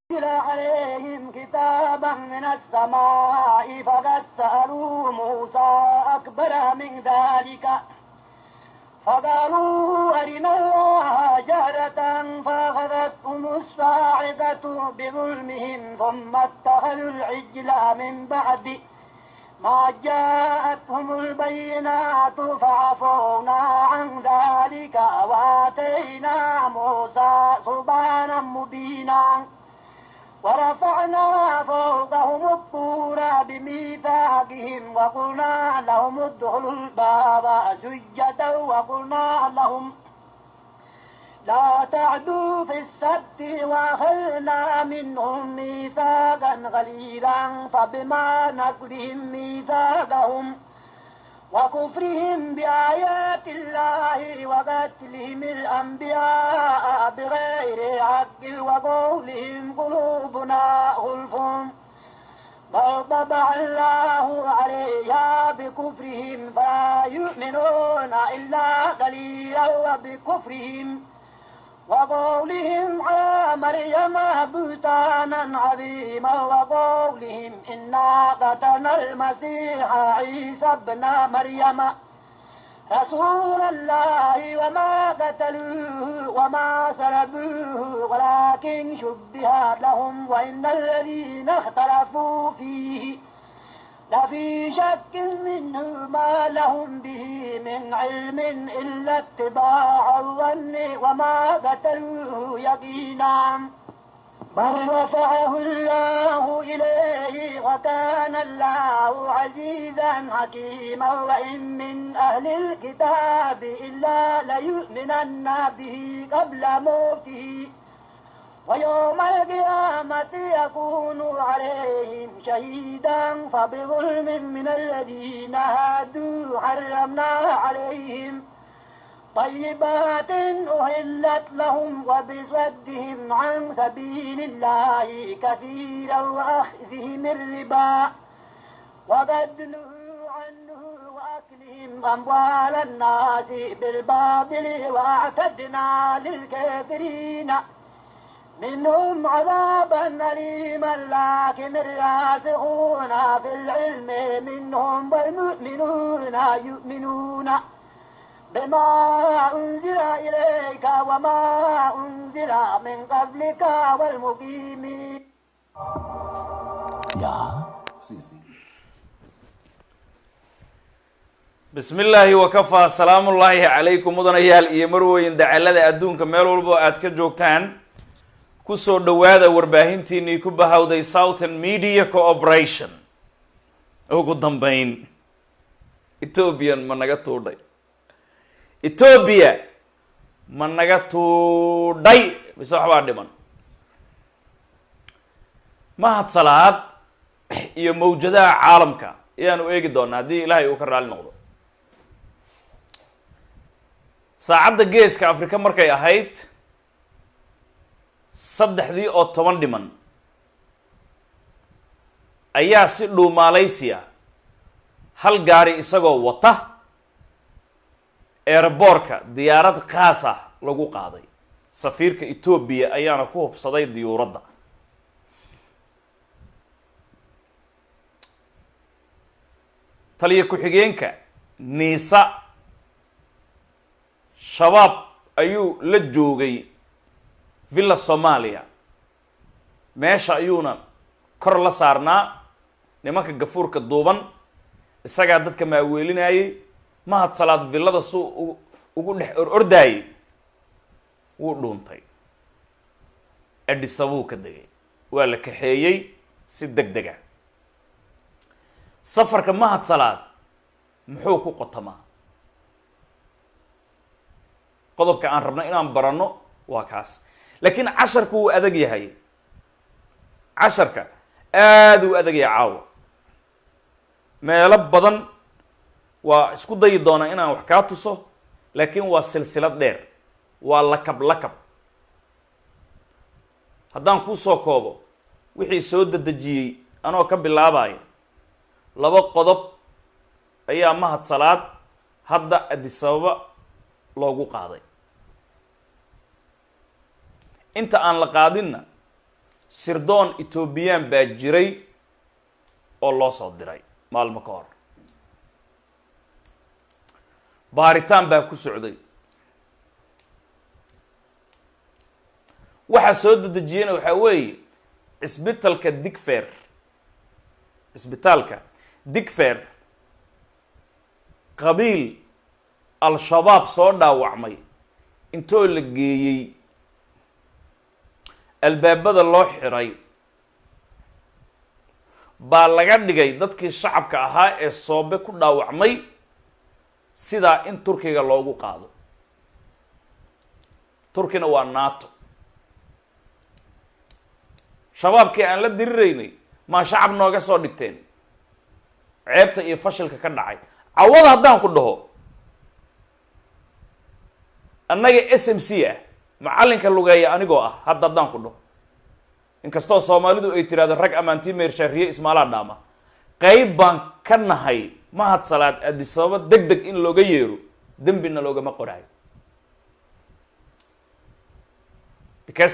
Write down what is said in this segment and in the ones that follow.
أنزل عليهم كتابا من السماء فقد سألوا موسى أكبر من ذلك فقالوا أرنا الله جهرة فأخذتهم الصاعقة بظلمهم ثم اتخذوا العجل من بعد ما جاءتهم البينات فعفونا عن ذلك وآتينا موسى سبحانا مبينا ورفعنا فوقهم الطور بميثاقهم وقلنا لهم ادخلوا الباب سجدا وقلنا لهم لا تعدوا في السبت وأخذنا منهم ميثاقا غليظا فبما نقضهم ميثاقهم وكفرهم بآيات الله وقتلهم الأنبياء بغير حق وقولهم قلوبنا غلف بل طبع الله عليها بكفرهم فلا يؤمنون إلا قليلا وبكفرهم وقولهم على مريم بهتانا عظيما وقولهم إنا قتلنا المسيح عيسى ابن مريم رسول الله وما قتلوه وما سلبوه ولكن شبه لهم وإن الذين اختلفوا فيه لفي شك منه ما لهم به من علم إلا اتباع الظن وما قتلوه يقينا بل رفعه الله إليه وكان الله عزيزا حكيما وإن من أهل الكتاب إلا ليؤمنن به قبل موته ويوم القيامة يكون عليهم شهيدا فبظلم من الذين هادوا حرمنا عليهم طيبات أهلت لهم وبصدهم عن سبيل الله كثيرا وأخذهم الربا وقد نهوا عنه وأكلهم أموال الناس بالباطل وأعتدنا للكافرين منهم عذابا أليما لكن الراسخون في العلم منهم والمؤمنون يؤمنون بما أنزل إليك وما أنزل من قبلك والمقيمين Ja. bismi illaahi wakafaa salaamu ullaahi calaykum mudanayaal iyo marweyn dacalada adduunka meel walbo aad ka joogtaan kusoo dhowaada warbaahintiinii ku bahawday southern media cooperation ugu dambeyn ethoobiyan ma naga tuudhay etoobiya ma naga tuudhay mise waxbaa dhiman mahad salaad iyo mawjadaha caalamka ayaanu eegi doonaa haddii ilaahay uu ka raali noqdo saacadda geeska afrika markay ahayd saddexdii oo toban dhiman ayaa si dhuumaalaysiya hal gaari isagoo wata eeraboorka diyaarad khaas ah lagu qaaday safiirka etoobiya ayaana ku hubsaday diyuuradda taliyo ku-xigeenka niisa shabaab ayuu la joogay villa soomaaliya meesha ayuuna kor la saarnaa nimanka gafuurka duuban isagaa dadka maaweelinayay mahad salaad villada suu ugu dhex or ordaayay wuu dhuuntay adhisabuu ka degay waa la kaxeeyey si deg dega safarka mahad salaad muxuu ku qotamaa qodobka aan rabno inaan baranno waa kaas laakiin casharku wuu adag yahay casharka aada u adag yahay caawa meelo badan waa isku dayi doonaa inaan wax kaa tuso laakiin waa silsilad dheer waa lakab lakab haddaan kuu soo koobo wixii soo dedejiyey anoo ka bilaabaya laba qodob ayaa mahad salaad hadda adisababa loogu qaaday inta aan la qaadinna sirdoon etoobiyaan baa jiray oo loo soo diray maalmo ka hor baaritaan baa ku socday waxaa soo dedejiyena waxaa weeye cisbitalka digfer cisbitaalka digfer qabiil al-shabaab soo dhaawacmay intoo la geeyey albaabada loo xiray baa laga dhigay dadkii shacabka ahaa ee soobe ku dhaawacmay sidaa in turkiga loogu qaado turkina waa nato shabaabkii aan la diriraynay maa shacab nooga soo dhigteen ceebta iyo fashilka ka dhacay cawada haddaan ku dhaho annaga s m c ah macallinka lugeeya anigoo ah hadda haddaan ku dhaho inkastoo soomaalidu ay tiraahdo rag amaantii meershaariye ismaalaa dhaama qeyb baan ka nahay mahad salaad adisababa deg deg in looga yeero dembina loogama qoraayo because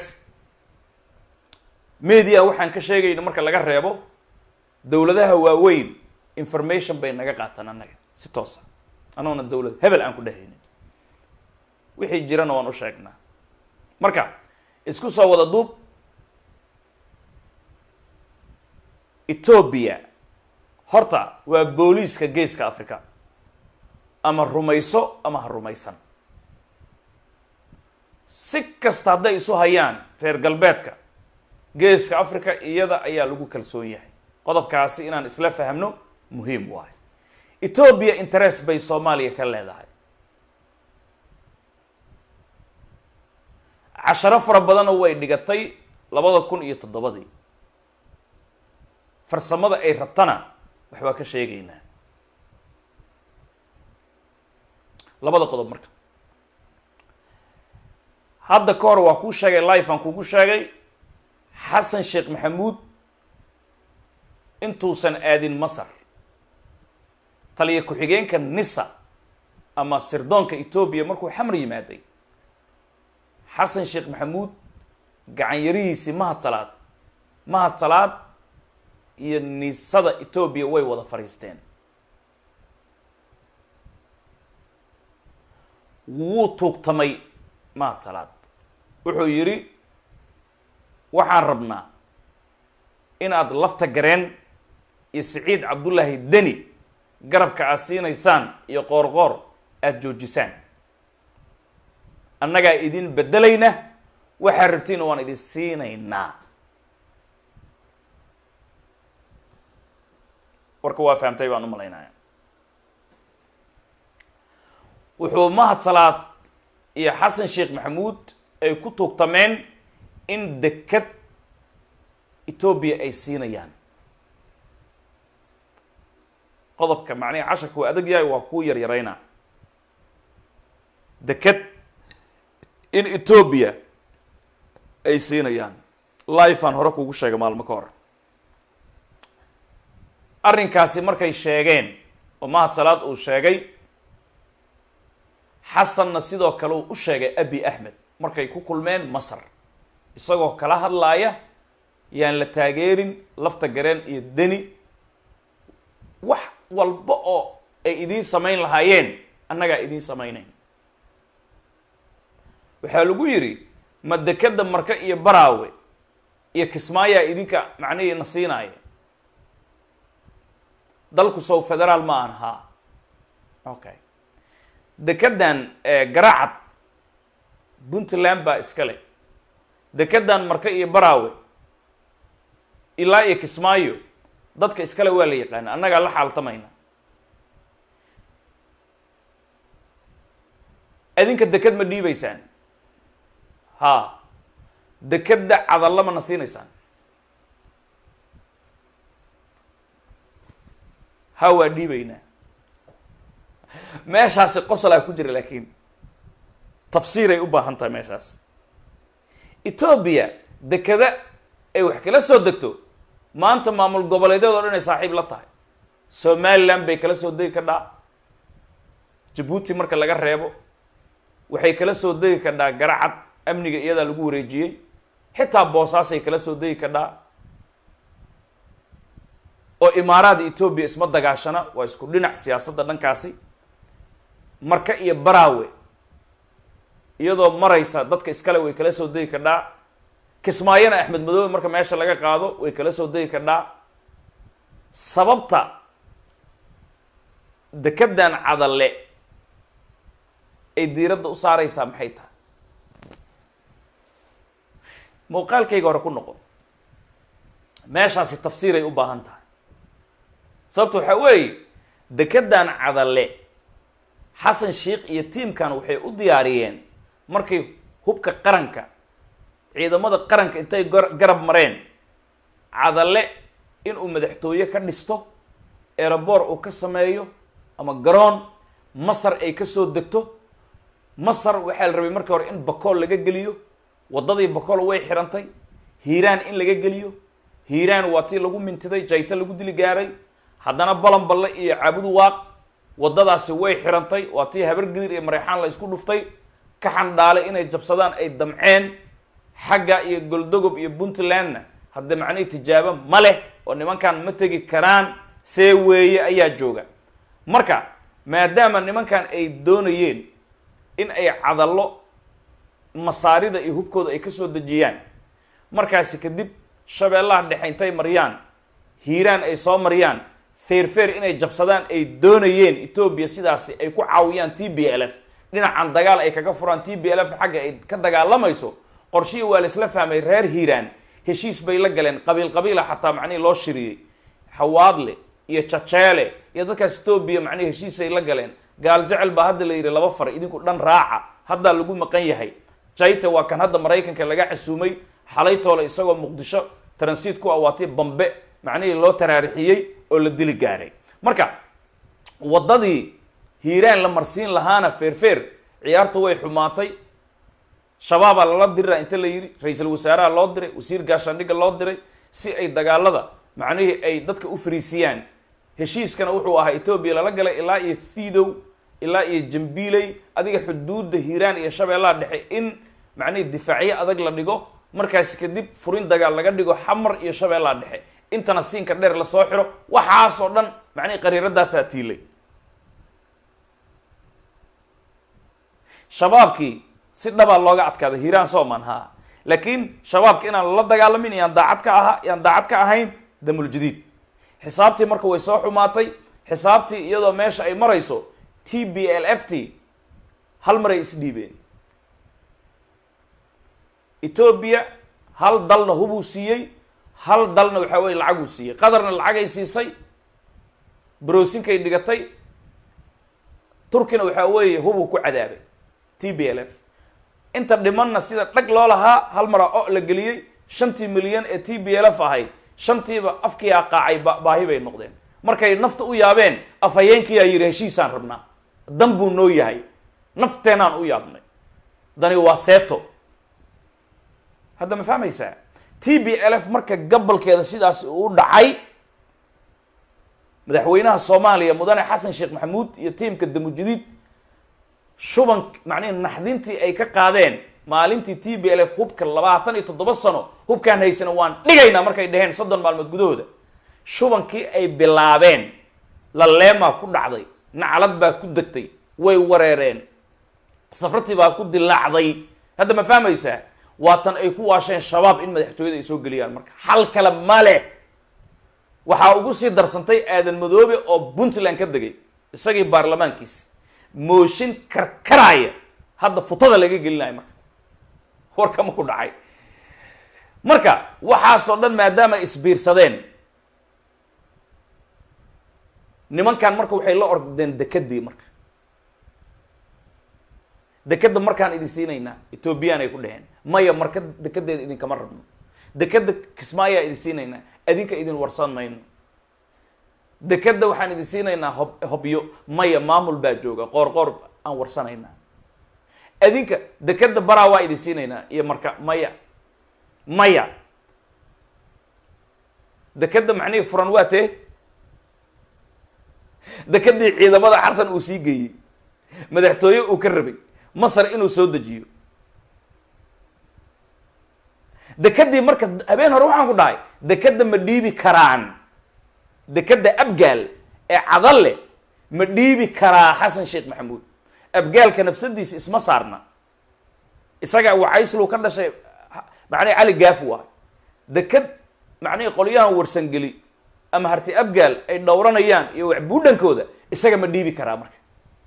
media waxaan ka sheegayna marka laga reebo dowladaha waaweyn information bay naga qaataan annaga si toosa anoona dowlad hebel aan ku dhehaynin wixii jirana waan u sheegnaa marka isku soo wada duub etoobiya horta waa booliiska geeska africa ama rumayso ama ha rumaysan si kasta hadday isu hayaan reer galbeedka geeska africa iyada ayaa lagu kalsoon yahay qodobkaasi inaan isla fahamno muhiim waayo etoobiya interest bay soomaaliya ka leedahay casharo fara badanna way dhigatay labada kun iyo toddobadii farsamada ay rabtana waxbaa ka sheegaynaa labada qodob marka hadda ka hor waa kuu sheegay life aan kugu sheegay xasan sheekh maxamuud intuusan aadin masar taliya ku-xigeenka nisa ama sirdoonka etoobiya markuu xamar yimaaday xasan sheekh maxamuud gacan yarihiisii mahad salaad mahad salaad iyo nisada etoobiya way wada fadhiisteen wuu tuugtamay mahad salaad wuxuu yidhi waxaan rabnaa inaad lafta gareen iyo siciid cabdullaahi deni garabka aad siinaysaan iyo qoorqoor aada joojisaan annagaa idin beddelayna waxaad rabtiina waan idin siinaynaa warka waa fahamtay baan u malaynaya wuxuu mahad salaad iyo xasan sheekh maxamuud ay ku tuugtameen in dekad etoobiya ay siinayaan qodobka macnihi casharka waa adag yahay waa kuu yaryarayna deked in etoobiya ay siinayaan life aan hore kugu sheegay maalmo ka hor arrinkaasi markay sheegeen oo mahad salaad uu sheegay xasanna sidoo kale uu u sheegay abi axmed markay ku kulmeen masar isagoo kala hadlaaya yaan la taageerin lafta gareen iyo deni wax walba oo ay idiin samayn lahaayeen annagaa idiin samaynayn waxaa lagu yidhi ma dekeda marka iyo baraawe iyo kismaayaa idinka macnihii na siinaaya dalku sow federaal ma aan haa okay dekedan garacad puntland baa iskale dekedan marka iyo baraawe ilaa iyo kismaayo dadka iskale waa la yaqaana annagaa la xaaltamayna adinka deked ma dhiibaysaan ha dekeda cadalla ma na siinaysaan ha waa dhiibaynaa meeshaasi qosolaa ku jira laakiin tafsiiray u baahan tahay meeshaas etoobiya dekeda ay wax kala soo degto maanta maamul goboleedyad o dhan ay saaxiib la tahay somaliland bay kala soo degi kadhaa jabuuti marka laga reebo waxay kala soo degi kadhaa garacad amniga iyadaa lagu wareejiyey xitaa boosaasay kala soo degi kadhaa oo imaaraada etoobiya isma dagaashana waa isku dhinac siyaasadda dhankaasi marka iyo baraawe iyadoo maraysa dadka iskale way kala soo degi kadhaa kismaayona axmed madoobe marka meesha laga qaado way kala soo degi kadhaa sababta dekedan cadalle ay diiradda u saaraysaa maxay tahay muuqaalkayga hore ku noqon meeshaasi tafsiiray u baahan tahay sababta waxaa weeye dekedan cadalle xasan sheikh iyo tiimkan waxay u diyaariyeen markay hubka qaranka ciidamada qaranka intay garab mareen cadalle inuu madaxtooye ka dhisto eeraboor uu ka sameeyo ama garoon masar ay ka soo degto masar waxaa la rabay markii hore in bakool laga geliyo waddadii bakool way xirantay hiiraan in laga geliyo hiiraan waa tii lagu mintiday jayta lagu dili gaaray haddana balanballe iyo caabudu waaq waddadaasi way xirantay waa tii habargidir iyo mareexaan la isku dhuftay ka xandhaale inay jabsadaan ay damceen xagga iyo goldogob iyo puntlandna hadde macnihii tijaabo ma leh oo nimankan ma tegi karaan see weeye ayaa jooga marka maadaama nimankan ay doonayeen in ay cadallo masaarida iyo hubkooda ay kasoo dejiyaan markaasi kadib shabeellaha dhexe intay mariyaan hiiraan ay soo mariyaan feerfeer inay jabsadaan ay doonayeen etoobiya sidaasi ay ku caawiyaan t b l f dhinacan dagaal ay kaga furaan t b l f xagga ay ka dagaalamayso qorshihii waa la isla fahmay reer hiiraan heshiis bay la galeen qabiil qabiila xataa macnihii loo shiriyey xawaadle iyo jajeele iyo dadkaas etoobiya macnihi heshiisay la galeen gaal jecel baa hadda la yidhi laba far idinku dhan raaca haddaa lagu maqan yahay jaita waa kan hadda maraykanka laga casuumay xalaytoole isagoo muqdisho transiit ku ah waa tii bambe macnihii loo taraarixiyey oo la dili gaaray marka waddadii hiiraan la marsiin lahaana feerfeer ciyaartu way xumaatay shabaabaa lala dirira inta la yidhi ra-iisul wasaaraha loo diray wasiir gaashaandhigga loo diray si ay dagaalada macnihii ay dadka u fariisiyaan heshiiskana wuxuu ahaa etoobiya lala galay ilaa iyo fidow ilaa iyo jambiiley adiga xuduudda hiiraan iyo shabeellaha dhexe in macnihii difaacyo adag la dhigo markaasi kadib furin dagaal laga dhigo xamar iyo shabeellaha dhexe intana siinka dheer lasoo xiro waxaasoo dhan macnihii qariiradaasaa tiilay shabaabkii si dhabaa looga adkaaday hiiraan sooman ha laakiin shabaabka inaan lala dagaalamin yaan daacad ka aha yaan daacad ka ahayn damuljadiid xisaabtii marka way soo xumaatay xisaabtii iyadoo meesha ay marayso t b l f t hal maray isdhiibeen etoobiya hal dalna hubuu siiyey hal dalna waxaa weye lacaguu siiyey qadarna lacagay siisay brosinkay dhigatay turkina waxaa weeye hubuu ku cadaabay t b l f inta dhimanna sida dhag loo lahaa hal mara o la geliyey shantii milyan ee t b l f ahayd shantiiba afkiyaa qaacay baahi bay noqdeen markay nafta u yaabeen afhayeenkiyaa yidhi heshiisaan rabnaa dan buu noo yahay nafteenaan u yaabnay dani waa seeto hadda ma fahmaysaa t b l f marka gabalkeeda sidaas uu dhacay madaxweynaha soomaaliya mudane xasan sheekh maxamuud iyo tiimka damujadiid shuban macnihi naxdintii ay ka qaadeen maalintii t b l f hubka labaatan iyo toddoba sano hubkaan haysana waan dhigaynaa markay dhaheen soddon maalmood gudahooda shubankii ay bilaabeen laleemaa ku dhacday naclad baa ku degtay way wareereen safratii baa ku dilaacday hadda ma fahmaysaa waatan ay ku waasheen shabaab in madaxtooyada ay soo geliyaan marka xal kale ma leh waxaa ugu sii darsantay aadan madoobe oo puntland ka degay isagii baarlamaankiisi mooshin karkaraaya hadda futada laga gelinayo marka warkama ku dhacay marka waxaasoo dhan maadaama isbiirsadeen nimankan marka waxay la ordeen dekedii marka dekeda markaan idin siinaynaa ethoobiyan ay ku dheheen maya marka dekedeeda idinkama rabno dekeda kismaayaa idin siinaynaa adinka idin warsan mayno dekeda waxaan idin siinaynaa hob hobyo maya maamul baa jooga qoor qoor aan warsanaynaa adinka dekeda baraa waa idin siinaynaa iyo marka maya maya dekeda macnihii furan waa tee dekedii ciidamada xasan uu sii geeyey madaxtooye uu ka rabay masar inuu soo dejiyo dekadii marka habeen hore waxaan ku dhahay dekadda ma dhiibi karaan dekadda abgaal ee cadalle ma dhiibi karaa xasan sheekh maxamuud abgaalka nafsadiisa isma saarna isaga wacayslu ka dhashay macnihi cali gaafi waay dekad macnihi qolyahan warsangeli ama harti abgaal ay dhowranayaan iyo waxbuudhankooda isaga ma dhiibi karaa marka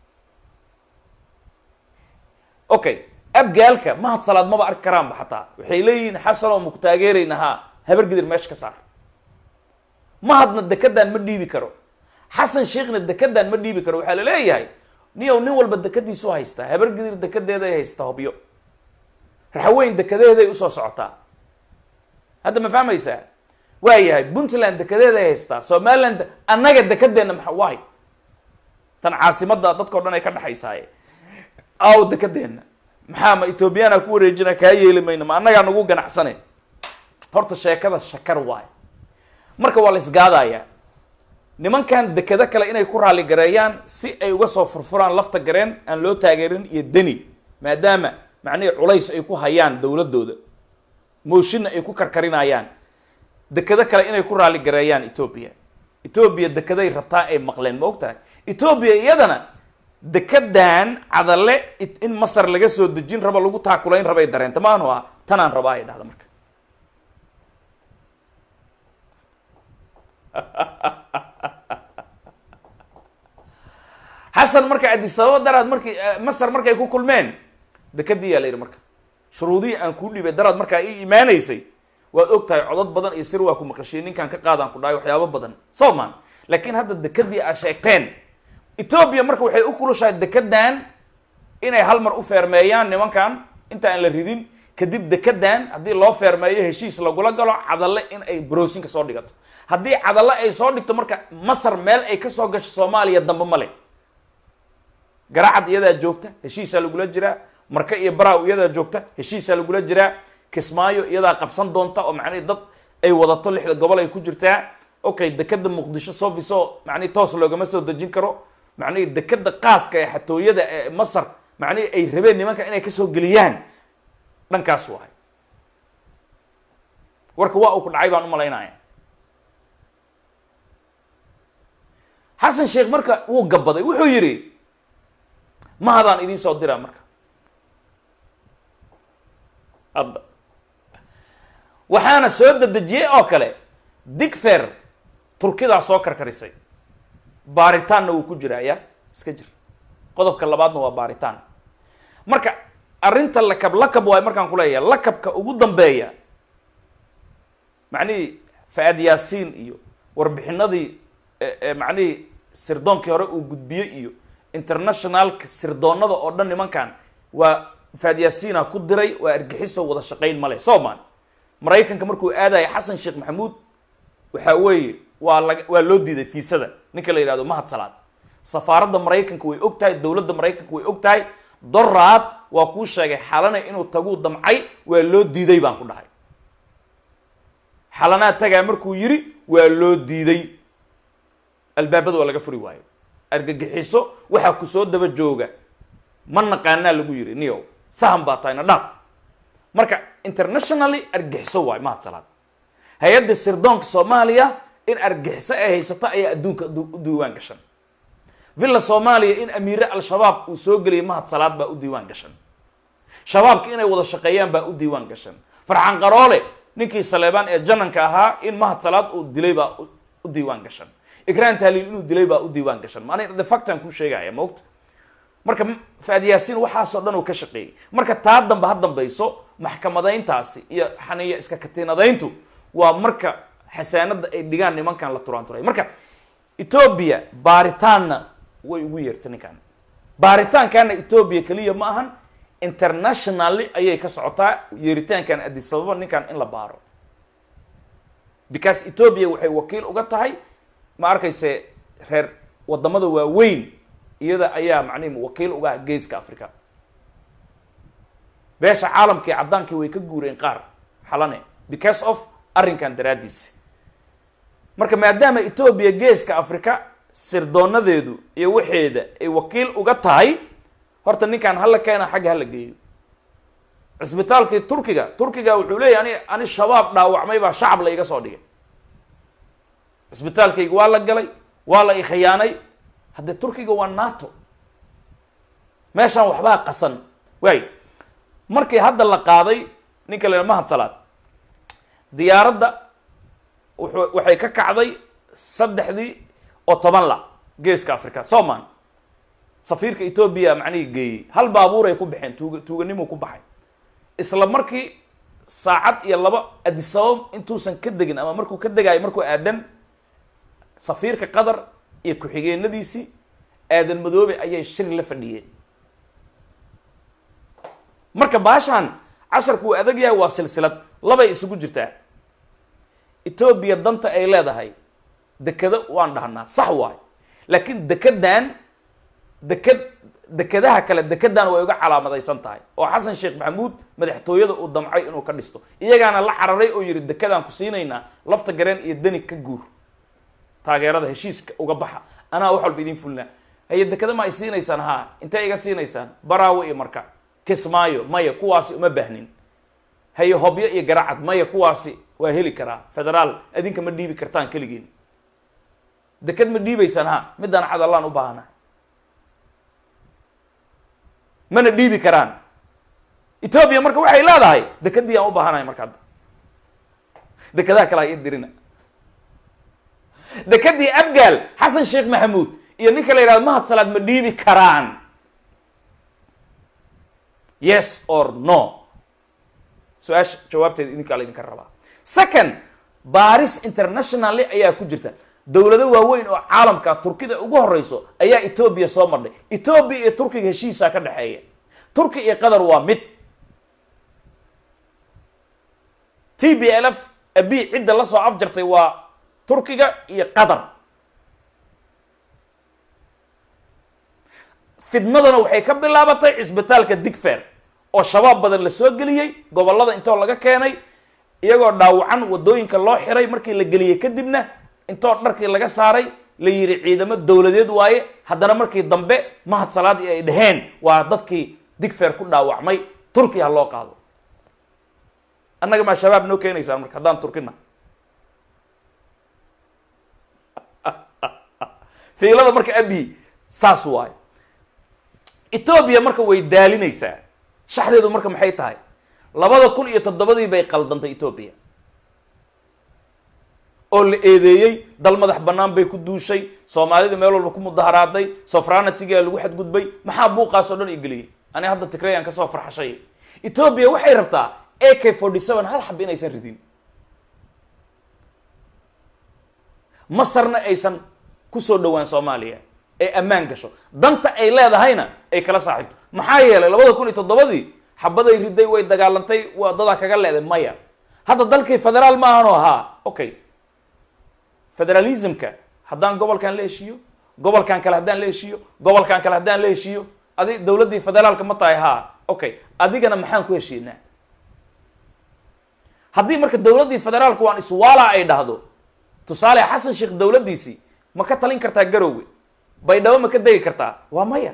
okay abgaalka mahad salaad maba arki karaanba xataa waxay leeyihiin xasan oo muku taageerayna haa habar gidir meesha ka saar mahadna dekedaan ma dhiibi karo xasan sheekhna dekedaan ma dhiibi karo waxaa la leeyahay niyow nin walba dekadiisu haystaa habar gidir dekedeeday haystaa hobyo raxweyn dekedeeday usoo socotaa hadda ma fahmaysaa waa yahay puntland dekedeeday haystaa somaliland annaga dekedeenna maxa waay tan caasimadda dadkao dhan ay ka dhexaysaaye aw dekedeenna maxaa ma ethoobiyaana ku wareejina kaa yeeli mayna ma annagaa nagu ganacsane horta sheekada shakar waay marka waa la isgaadayaa nimankan dekado kale inay ku raali gareeyaan si ay uga soo furfuraan lafta gareen aan loo taageerin iyo deni maadaama macnihii culays ay ku hayaan dowladooda mooshinna ay ku karkarinayaan dekado kale inay ku raali gareeyaan etoobiya etoobiya dekeday rabtaa ay maqleen ma og tahay etoobiya iyadana dekedan cadale in masar laga soo dejin rabo lagu taakulayn rabay dareenta maanu ah tanaan rabaa ay dhahda marka xasan marka adisababa daraad markii masar markay ku kulmeen dekadii yaa la yidhi marka shuruudihii aan kuu dhibay daraad markaa ii imaanaysay waad og tahay codod badan iyo sir waa ku maqashiye ninkaan ka qaadaan ku dhahay waxyaabo badan soman laakiin hadda dekadii aa sheegteen etoobiya marka waxay u kulushahay dekedan inay hal mar u feermeeyaan nimankan inta aan la ridin kadib dekedan haddii loo feermeeyo heshiis lagula galo cadalle in ay broosinka soo dhigato haddii cadalle ay soo dhigto marka masar meel ay kasoo gasho soomaaliya dambe male garacad iyadaa joogta heshiisaa lagula jiraa marka iyo baraaw iyadaa joogta heshiisaa lagula jiraa kismaayo iyadaa qabsan doonta oo macnihi dad ay wadato lixda gobol ay ku jirtaa okay dekeda muqdisho sofiso macnihi toos loogama soo dejin karo macnihi dekeda qaaska ee xatooyada ee masar macnihi ay rabeen nimanka inay kasoo geliyaan dhankaas waay warka waa uu ku dhacay baan u malaynaya xasan sheekh marka wuu gabaday wuxuu yidhi mahadaan idiin soo diraa marka hadda waxaana soo dedejiyey oo kale digfer turkidaa soo karkarisay baaritaanna wuu ku jiraa ya iska jir qodobka labaadna waa baaritaan marka arrinta lakab lakab waay markaan kuleeyahay lakabka ugu dambeeya macnihii fa-aad yaasiin iyo warbixinadii macnihii sirdoonkii hore uu gudbiyey iyo internationalka sirdoonada oo dhan nimankan waa fa-aad yaasiina ku diray waa argixiso wada shaqayn male soman maraykanka markuu aadaya xasan sheekh maxamuud waxaa weeye waa la waa loo diiday fiisada ninka la yidhahdo mahad salaad safaaradda maraykanka way og tahay dowladda maraykanka way og tahay doraad waa kuu sheegay xalana inuu taguu damcay waa loo diiday baan ku dhahay xalanaa tagaa markuu yidhi waa loo diiday albaabada waa laga furi waayo argagixiso waxaa ku soo daba jooga ma naqaanaa lagu yidhi niyow sahan baa tahay na dhaaf marka internationally argixiso waayo mahad salaad hay-adda sirdoonka soomaaliya in argixiso ay haysato ayaa adduunka u diiwaan gashan villa soomaaliya in amiire al-shabaab uu soo geliyay mahad salaad baa u diiwaan gashan shabaabka inay wada shaqeeyaan baa u diiwaan gashan farxan qaroole ninkii saleebaan ee jananka ahaa in mahad salaad uu dilay baa u diiwaan gashan ikraan tahliil inuu dilay baa u diiwaan gashan maana de factan kuu sheegaya maogta marka faad yaasiin waxaasoo dhan uu ka shaqeeyey marka taa dambe ha dambayso maxkamadayntaasi iyo xaniya iska katiinadayntu waa marka xasaanada ay dhigaan nimankan la turaan turay marka etoobiya baaritaanna way ugu yeertay ninkan baaritaankaana etoobiya keliya ma ahan internationally ayay ka socotaa yeeritaankan adisababa ninkan in la baaro because etoobiya waxay wakiil uga tahay ma arkayse reer wadamada waaweyn iyada ayaa macnihi wakiil uga ah geeska africa beesha caalamkii caddaankii way ka guureen qaar xalane because of arrinkan daraaddiis marka maadaama etoobiya geeska africa sirdoonadeedu iyo waxeeda ay wakiil uga tahay horta ninkan hala keena xagga hala geeyo cisbitaalkii turkiga turkiga wuxuu leeyahy ani ani shabaab dhaawacmay baa shacab la iga soo dhigay cisbitaalkayga waa la galay waa la ikhiyaanay haddee turkiga waa nato meeshaan waxbaa qasan waay markii hadda la qaaday ninka la mahad salaad diyaaradda wuxuu waxay ka kacday saddexdii oo toban la geeska africa soman safiirka etoobiya macnihii geeyey hal baabuur ay ku baxeen tuuga tuuganimuu ku baxay isla markii saacad iyo laba adisabab intuusan ka degin ama markuu ka degaayo markuu aadan safiirka qatar iyo ku-xigeenadiisii aadan madoobe ayay shir la fadhiyeen marka baashaan casharku uu adag yahay waa silsilad labay isugu jirtaa etoobiya danta ay leedahay dekado waan dhahnaa sax waay laakiin dekedan deked dekedaha kale dekedan way uga calaamadaysan tahay oo xasan sheekh maxamuud madaxtooyada uu damcay inuu ka dhisto iyagaana la cararay oo yihi dekedaan ku siinaynaa lafta gareen iyo deni ka guur taageerada heshiiska uga baxa anaa wax walba idin fulnaa haye dekeda ma ay siinaysaan haa intay iga siinaysaan baraawe iyo marka kismaayo maya kuwaasi uma baahnin haye hobyo iyo garacad maya kuwaasi waa heli karaa federaal adinka ma dhiibi kartaan keligeen deked ma dhiibaysaan ha midaan cadallaan u baahana mana dhiibi karaan etoobiya marka waxay leedahay dekedii aan u baahanahay marka hadda dekedaha kale ha ii dirina dekedii abgaal xasan sheekh maxamuud iyo ninka la yidhahdo mahad salaad ma dhiibi karaan yes or no su-aasha jawaabteeda idinkaa la idinka rabaa second baris internationally ayaa ku jirta dowlado waaweyn oo caalamka turkida ugu horeyso ayaa etoobiya soo marnay etoobiya iyo turkiga heshiisaa ka dhexeeya turki iyo qatar waa mid t b l f abi cidda la soo afjartay waa turkiga iyo qatar fidnadana waxay ka bilaabatay cisbitaalka digfer oo shabaab badan la soo geliyey gobollada intoo laga keenay iyagoo dhaawacan waddooyinka loo xiray markii la geliyey kadibna intoo dharkii laga saaray la yidhi ciidamo dowladeed waaye haddana markii dambe mahad salaad ay dhaheen waa dadkii digfer ku dhaawacmay turkiya ha loo qaado annaga maa shabaab noo keenaysaan marka haddaan turkina fiilada marka abi saas waayo etoobiya marka way daalinaysaa shaxdeedu marka maxay tahay labada kun iyo toddobadii bay qaldantay etoobiya oo la eedeeyey dal madax bannaan bay ku duushay soomaalida meel walba ku mudaharaaday sofranatigaa lagu xadgudbay maxaa buuqaas oo dhan igeliyey ani hadda tigrayaan kasoo farxashay etoobiya waxay rabtaa a k forty seven hal xab inaysan ridin masarna aysan kusoo dhowaan soomaaliya ee ammaan gasho danta ay leedahayna ay kala saaxiibto maxaa yeelay labada kun iyo toddobadii xabaday riday way dagaalantay waa dadaa kaga leeday maya hadda dalkii federaal ma ahano ahaa okay federalismka haddaan gobolkan la heshiiyo gobolkan kale haddaan la heshiiyo gobolkan kale haddaan la heshiiyo adi dowladdii federaalka ma tahay haa okay adigana maxaan ku heshiinaa haddii marka dowladdii federaalka waan iswaala ay dhahdo tusaale xasan sheekh dowladdiisii ma ka talin kartaa garowge baydhabo ma ka degi kartaa waa maya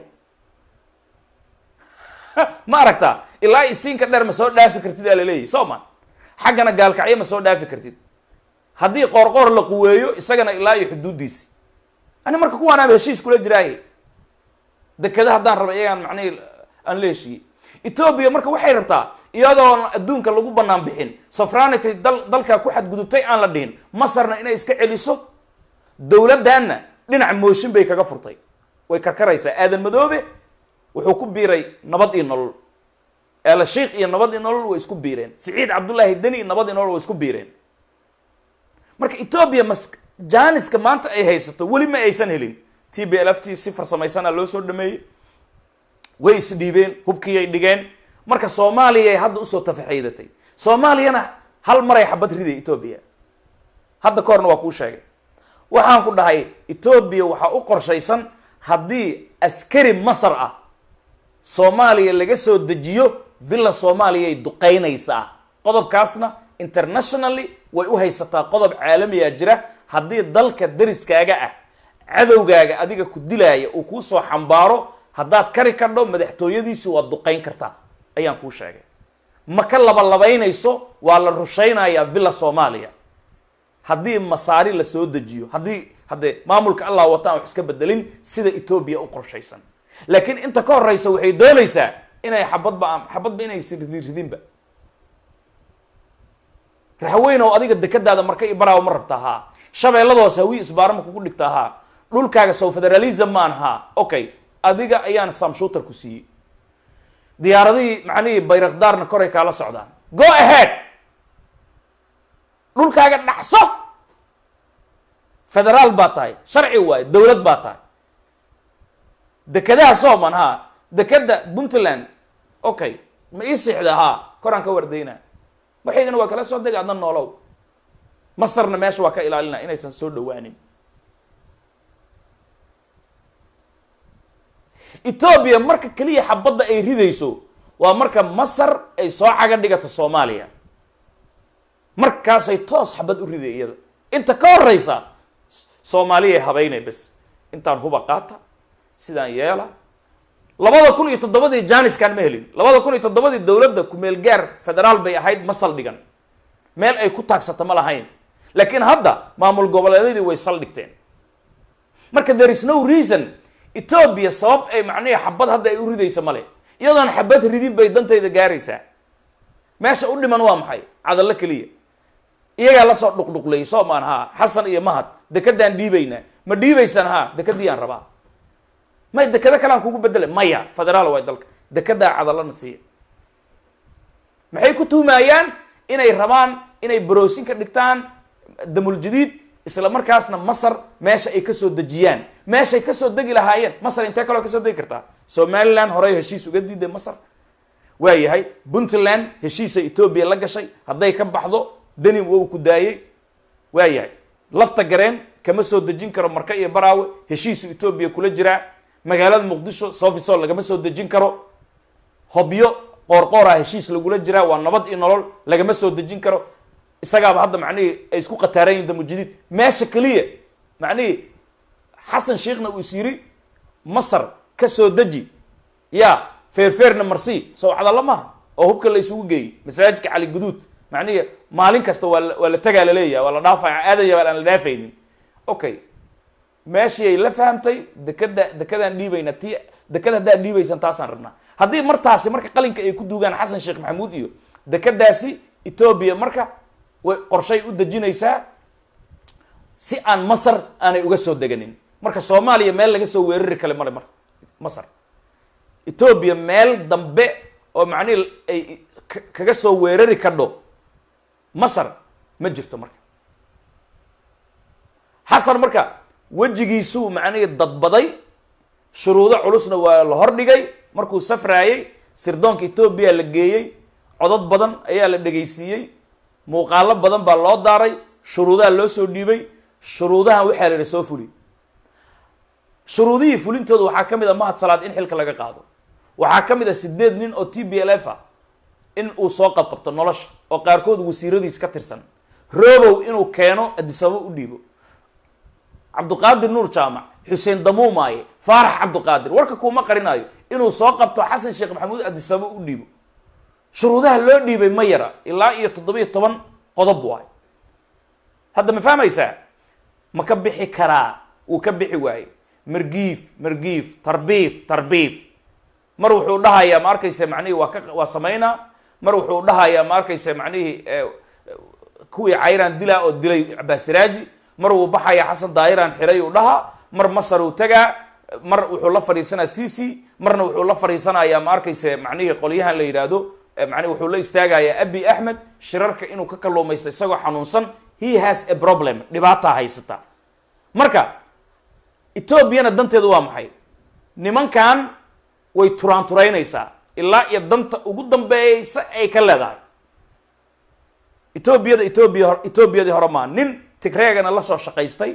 ma aragtaa ilaa isiinka dheer ma soo dhaafi kartid aa laleeyahy soo ma xaggana gaalkacyo ma soo dhaafi kartid haddii qoorqoor la quweeyo isagana ilaa iyo xuduuddiisi ani marka kuwaanaaba heshiis kula jiraaye dekeda haddaan raba iyagaan macnihii aan la heshiiyey etoobiya marka waxay rabtaa iyadoon adduunka lagu banaan bixin sofranity dal dalkaa ku xadgudubtay aan la dhihin masarna inay iska celiso dowladdanna dhinac mooshin bay kaga furtay way karkaraysaa aadan madoobe wuxuu ku biiray nabad iyo nolol eela sheikh iyo nabad iyo nolol way isku biireen siciid cabdullaahi deni nabad iyo nolol way isku biireen marka etoobiya mas janiska maanta ay haysato weli ma aysan helin t b l f t si farsamaysanaa loo soo dhameeyey way isdhiibeen hubkiiyay dhigeen marka soomaaliyay hadda usoo tafaxaydatay soomaaliyana hal maray xabad riday etoobiya hadda ka horna waa kuu sheegay waxaan ku dhahay etoobiya waxaa u qorshaysan haddii askari masar ah soomaaliya laga soo dejiyo villa soomaaliyay duqeynaysaa qodobkaasna internationally way u haysataa qodob caalamiyaa jira haddii dalka dariskaaga ah cadowgaaga adiga ku dilaaya uu kuu soo xambaaro haddaad kari kadho madaxtooyadiisi waad duqeyn kartaa ayaan kuu sheegay ma ka labalabaynayso waa la rushaynayaa villa soomaaliya haddii masaari la soo dejiyo haddii haddee maamulka allah wataan wax iska bedelin sida etoobiya u qorshaysan laakiin inta ka horeysa waxay doonaysaa inay xabadba xabadba inaysan ridin ridinba raxweynow adiga dekadaada marka i baraawo ma rabtaa haa shabeelladahoos hawi isbaarama kugu dhigtaa haa dhulkaaga sow federalism maan haa okay adiga ayaan samshuutar ku siiyey diyaaradihii macnihii bayrakdaarna koray kaala socdaan go ahead dhulkaaga dhacso federaal baa tahay sharci waayo dowlad baa tahay dekadaha sooman haa dekada puntland okay ma ii sixda haa koraan ka wardaynaa waxaygana waa kala soo dega adna noolow masarna meesha waa ka ilaalina inaysan soo dhawaanin etoobiya marka keliya xabadda ay ridayso waa marka masar ay soo caga dhigato soomaaliya markaasay toos xabad u riday iyada inta ka horeysa soomaaliya habeynay bes intaan huba qaata sidaan yeela labada kun iyo toddobadii janiskan ma helin labada kun iyo toddobadii dowladda kumeel gaar federaal bay ahayd ma saldhigan meel ay ku taagsata ma lahayn laakiin hadda maamul goboleedyadii way saldhigteen marka there is no reason etoobiya sabab ay macnihi xabad hadda ay u ridaysa male iyadoon xabad ridin bay dantayda gaaraysaa meesha u dhiman waa maxay cadallo keliya iyagaa lasoo dhuqdhuqleeyay soo maan haa xasan iyo mahad dekadaan dhiibaynaa ma dhiibaysaan haa dekadiyaan rabaa may dekado kalean kugu bedele maya federaal waay dalka dekedaa cadallana siiya maxay ku tuumaayaan inay rabaan inay baroosin ka dhigtaan damul jadiid isla markaasna masar meesha ay kasoo dejiyaan meeshay kasoo degi lahaayeen masar intee kaloo kasoo degi kartaa somaliland horey heshiis uga diiday masar waa yahay puntland heshiisa etoobiya la gashay hadday ka baxdo deni wou ku daayey waa yahay lafta gareen kama soo dejin karo marka iyo baraawe heshiisu etoobiya kula jiraa magaalada muqdisho sofisol lagama soo dejin karo hobyo qoorqoora heshiis lagula jiraa waa nabad iyo nolol lagama soo dejin karo isagaaba hadda macnihii ay isku qataaran yihin damujadiid meesha keliya macnihii xasan sheekhna uu is yiri masar ka soo deji ya feerfeerna marsii soo cadalla maaha oo hubka la isugu geeyey masaajidka cali guduud macnihi maalin kasta waa waa la tagaa laleeyahay waa la dhaafaya aadaya aan la dhaafaynin okay meeshii ay la fahamtay dekada dekadaan dhiibayna ti dekada haddaad dhiibaysan taasaan rabnaa haddii martaasi marka qalinka ay ku duugaan xasan sheekh maxamuud iyo dekadaasi etoobiya marka way qorshay u dejinaysaa si aan masar aanay uga soo deganin marka soomaaliya meel laga soo weerari kale male marka masar etoobiya meel dambe oo macnihi ay kaga soo weerari kadho masar ma jirto marka xasan marka wejigiisuu macnihii dadbaday shuruudo culusna waa la hordhigay markuu safraayey sirdoonka etoobiya la geeyey codod badan ayaa la dhegaysiiyey muuqaalo badan baa loo daaray shuruudaha loo soo dhiibay shuruudahan waxaa la yihi soo fuli shuruudihii fulintooda waxaa ka mid a mahad salaad in xilka laga qaado waxaa ka mid a sideed nin oo t b l f a in uu soo qabqabto nolosha oo qaarkood wasiiradiis ka tirsan robow inuu keeno adisabo u dhiibo cabduqaadir nuur jaamac xuseen damuumaaye faarax cabduqaadir warka kuuma qarinaayo inuu soo qabto xasan sheekh maxamuud adisabo u dhiibo shuruudaha loo dhiibay ma yara ilaa iyo toddobiyo toban qodob waayo hadda ma fahmaysaa ma ka bixi karaa wuu ka bixi waaye margiif margiif tarbiif tarbiif mar wuxuu dhahayaa ma arkaysa macnihii waa ka waa samaynaa mar wuxuu dhahayaa ma arkaysa macnihii kuwii cayraan dilaa oo dilay cabaasiraaji mar wuu baxayaa xasan daayiraan xiray uu dhahaa mar masar uu tagaa mar wuxuu la fadhiisanaa cc marna wuxuu la fadhiisanayaa ma arkaysa macnihii qolyahan la yidhaahdo mani wuxuu la istaagayaa abi axmed shirarka inuu ka kalluumaysto isagoo xanuunsan he has a problem dhibaataa haysata marka etoobiyana danteedu waa maxay nimankan way turaanturaynaysaa ilaa iyo danta ugu dambeeysa ay ka leedahay etoobiyada etoobiya etoobiyadii hore maa nin tigreegana la soo shaqaystay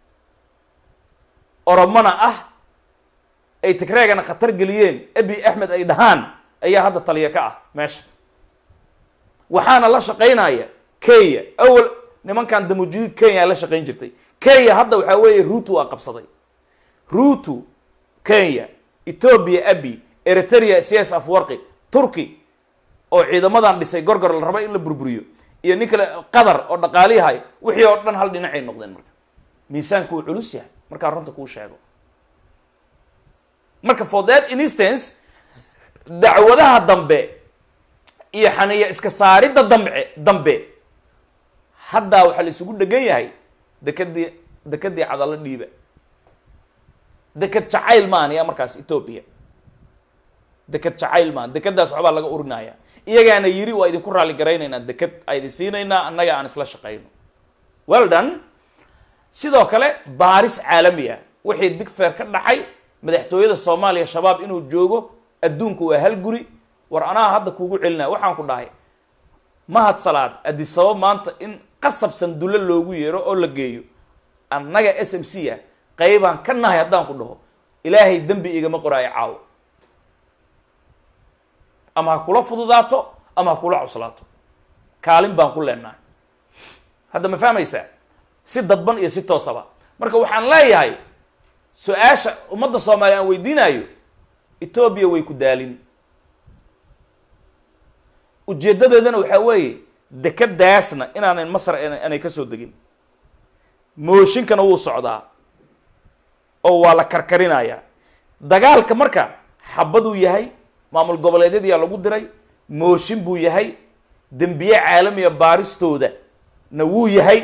oromona ah ay tigreegana khatar geliyeen abi axmed ay dhahaan ayaa hadda taliya ka ah meesha waxaana la shaqaynaya kenya awal nimankan damujudiid kenya la shaqayn jirtay kenya hadda waxaa weeye ruutu aa qabsaday ruutu kenya etoobiya abi eritrea cs afwarqi turkey oo ciidamadan dhisay gorgor la raba in la burburiyo iyo nin kale qadar oo dhaqaaliyahay wixii oo dhan hal dhinacay noqdeen marka miisaanku wuu culus yahay markaa runta kuu sheego marka for that instance dacwadaha dambe iyo xaniya iska saaridda dambe dambe haddaa waxaa la isugu dhegan yahay dekadii dekadii cadalo dhiiba deked jacayl maan yaa markaas ethoopia deked jacayl maan dekadaas waxbaa laga urinaya iyagaana yiri waa idinku raalli garaynaynaa deked aydin siinaynaa annaga aan isla shaqayno well done sidoo kale baaris caalami ah wixii digfeer ka dhacay madaxtooyada soomaaliya shabaab inuu joogo adduunku waa hal guri war anaa hadda kuugu celinaya waxaan ku dhahay mahad salaad adisaba maanta in qasab sandulle loogu yeero oo la geeyo annaga s m c ah qaybaan ka nahay haddaan ku dhaho ilaahay dembi igama qoraayo caawo ama ha kula fududaato ama ha kula cuslaato kaalin baan ku leenahay hadda ma fahmaysaa si dadban iyo si toosaba marka waxaan leeyahay su-aasha ummadda soomaaliya aan weydiinayo etoobiya way ku daalin ujeeddadeedana waxaa weeye dekadaasna inaanan masar aanay ka soo degin mooshinkana wuu socdaa oo waa la karkarinayaa dagaalka marka xabaduu yahay maamul goboleedyadiyaa lagu diray mooshin buu yahay dembiye caalamiya baaristooda na wuu yahay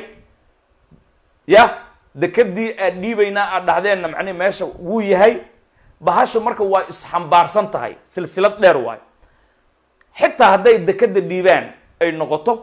yah dekadii aad dhiibaynaa aad dhahdeenna macnihi meesha wuu yahay bahasha marka waa isxambaarsan tahay silsilad dheer waayo xitaa hadday dekada dhiibaan ay noqoto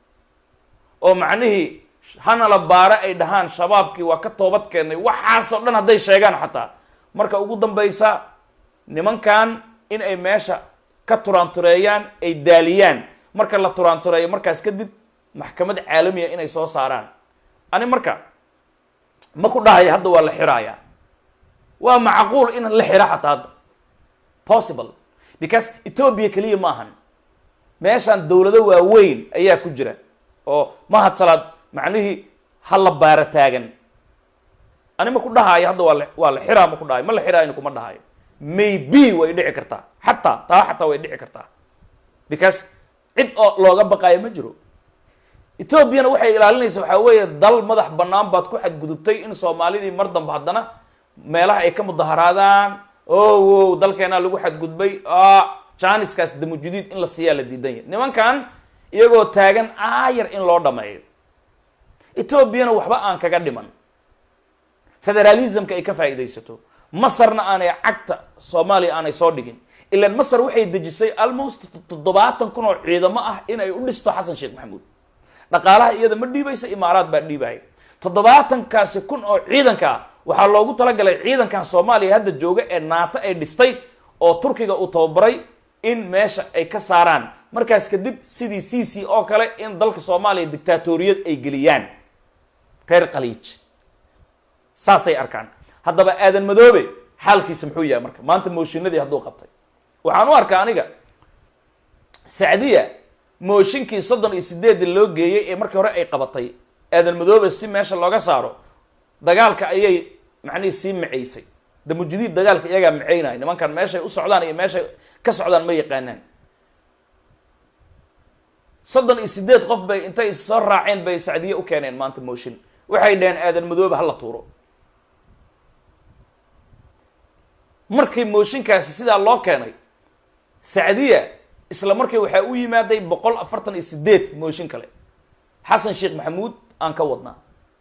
oo macnihii hana la baare ay dhahaan shabaabkii waa ka toobad keennay waxaasoo dhan hadday sheegaan xataa marka ugu dambaysa nimankan in ay meesha ka turaantureeyaan ay daaliyaan marka la turaantureeyo markaas kadib maxkamad caalamiya inay soo saaraan ani marka ma ku dhahaya hadda waa la xiraaya waa macquul in la xira xataa hadda possible because ethoobia keliya ma ahan meeshaan dawlado waaweyn ayaa ku jira oo mahad salaad macnihii ha la baara taagan ani ma ku dhahaayo hadda waa la waa la xiraa ma ku dhahayo ma la xiraayo kuma dhahayo maybe way dhici kartaa xataa taa xataa way dhici kartaa because cid oo looga baqaayo ma jiro ethoobiana waxay ilaalinaysa waxaa weeye dal madax bannaan baad ku xadgudubtay in soomaalidii mar dambe haddana meelaha ay ka mudaharaadaan o wow dalkeenaa lagu xadgudbay janiskaas damujudiid in la siiyaa la diidan yahy nimankan iyagoo taagan aayar in loo dhameeyo etoobiyana waxba aan kaga dhiman federalismka ay ka faa'iidaysato masarna aanay cagta soomaaliya aanay soo dhigin ilaan masar waxay dejisay almost toddobaatan kun oo ciidamo ah in ay u dhisto xasan sheekh maxamuud dhaqaalaha iyada ma dhiibaysa imaaraad baa dhiibaya toddobaatankaasi kun oo ciidanka ah waxaa loogu talagalay ciidankan soomaaliya hadda jooga ee naato ay dhistay oo turkiga uu tababaray in meesha ay ka saaraan markaas kadib sidii c c oo kale in dalka soomaaliya dictaatoriyad ay geliyaan reer khaliij saasay arkaan haddaba aadan madoobe xaalkiisa muxuu yahay marka maanta mooshinadii hadduu qabtay waxaan u arkaa aniga sacdiya mooshinkii soddon iyo sideedda loo geeyey ee markii hore ay qabatay aadan madoobe si meesha looga saaro dagaalka ayay macnihii sii macaysay damujudiid dagaalka iyagaa macaynaya nimankan meeshay u socdaan iyo meeshay ka socdaan ma yaqaanaan soddon iyo sideed qof bay intay soo raaceen bay sacdiye u keeneen maanta mooshin waxay dhaheen aadan madoobe hala tuuro markii mooshinkaasi sidaa loo keenay sacdiya isla markii waxaa u yimaaday boqol afartan iyo sideed mooshin kale xasan sheekh maxamuud aan ka wadnaa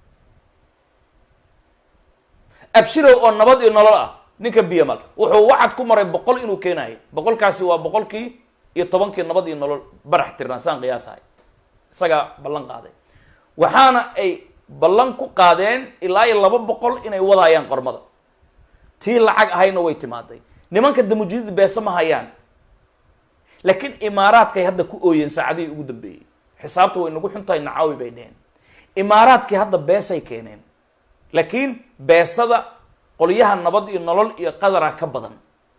abshirow oo nabad iyo nolol ah ninka biyamal wuxuu wacad ku maray boqol inuu keenayo boqolkaasi waa boqolkii iyo tobankii nabad iyo nolol barax tirnaan saan qiyaasahay isagaa ballan qaaday waxaana ay ballan ku qaadeen ilaa iyo laba boqol inay wadaayaan qormada tii lacag ahayna way timaaday nimanka damujudiid beesa ma hayaan laakiin imaaraadkay hadda ku ooyeen saacadihii ugu dambeeyey xisaabta way nagu xuntahay nacaawi bay dheheen imaaraadkii hadda beesay keeneen laakiin beesada qolyaha nabad iyo nolol iyo qadara ka badan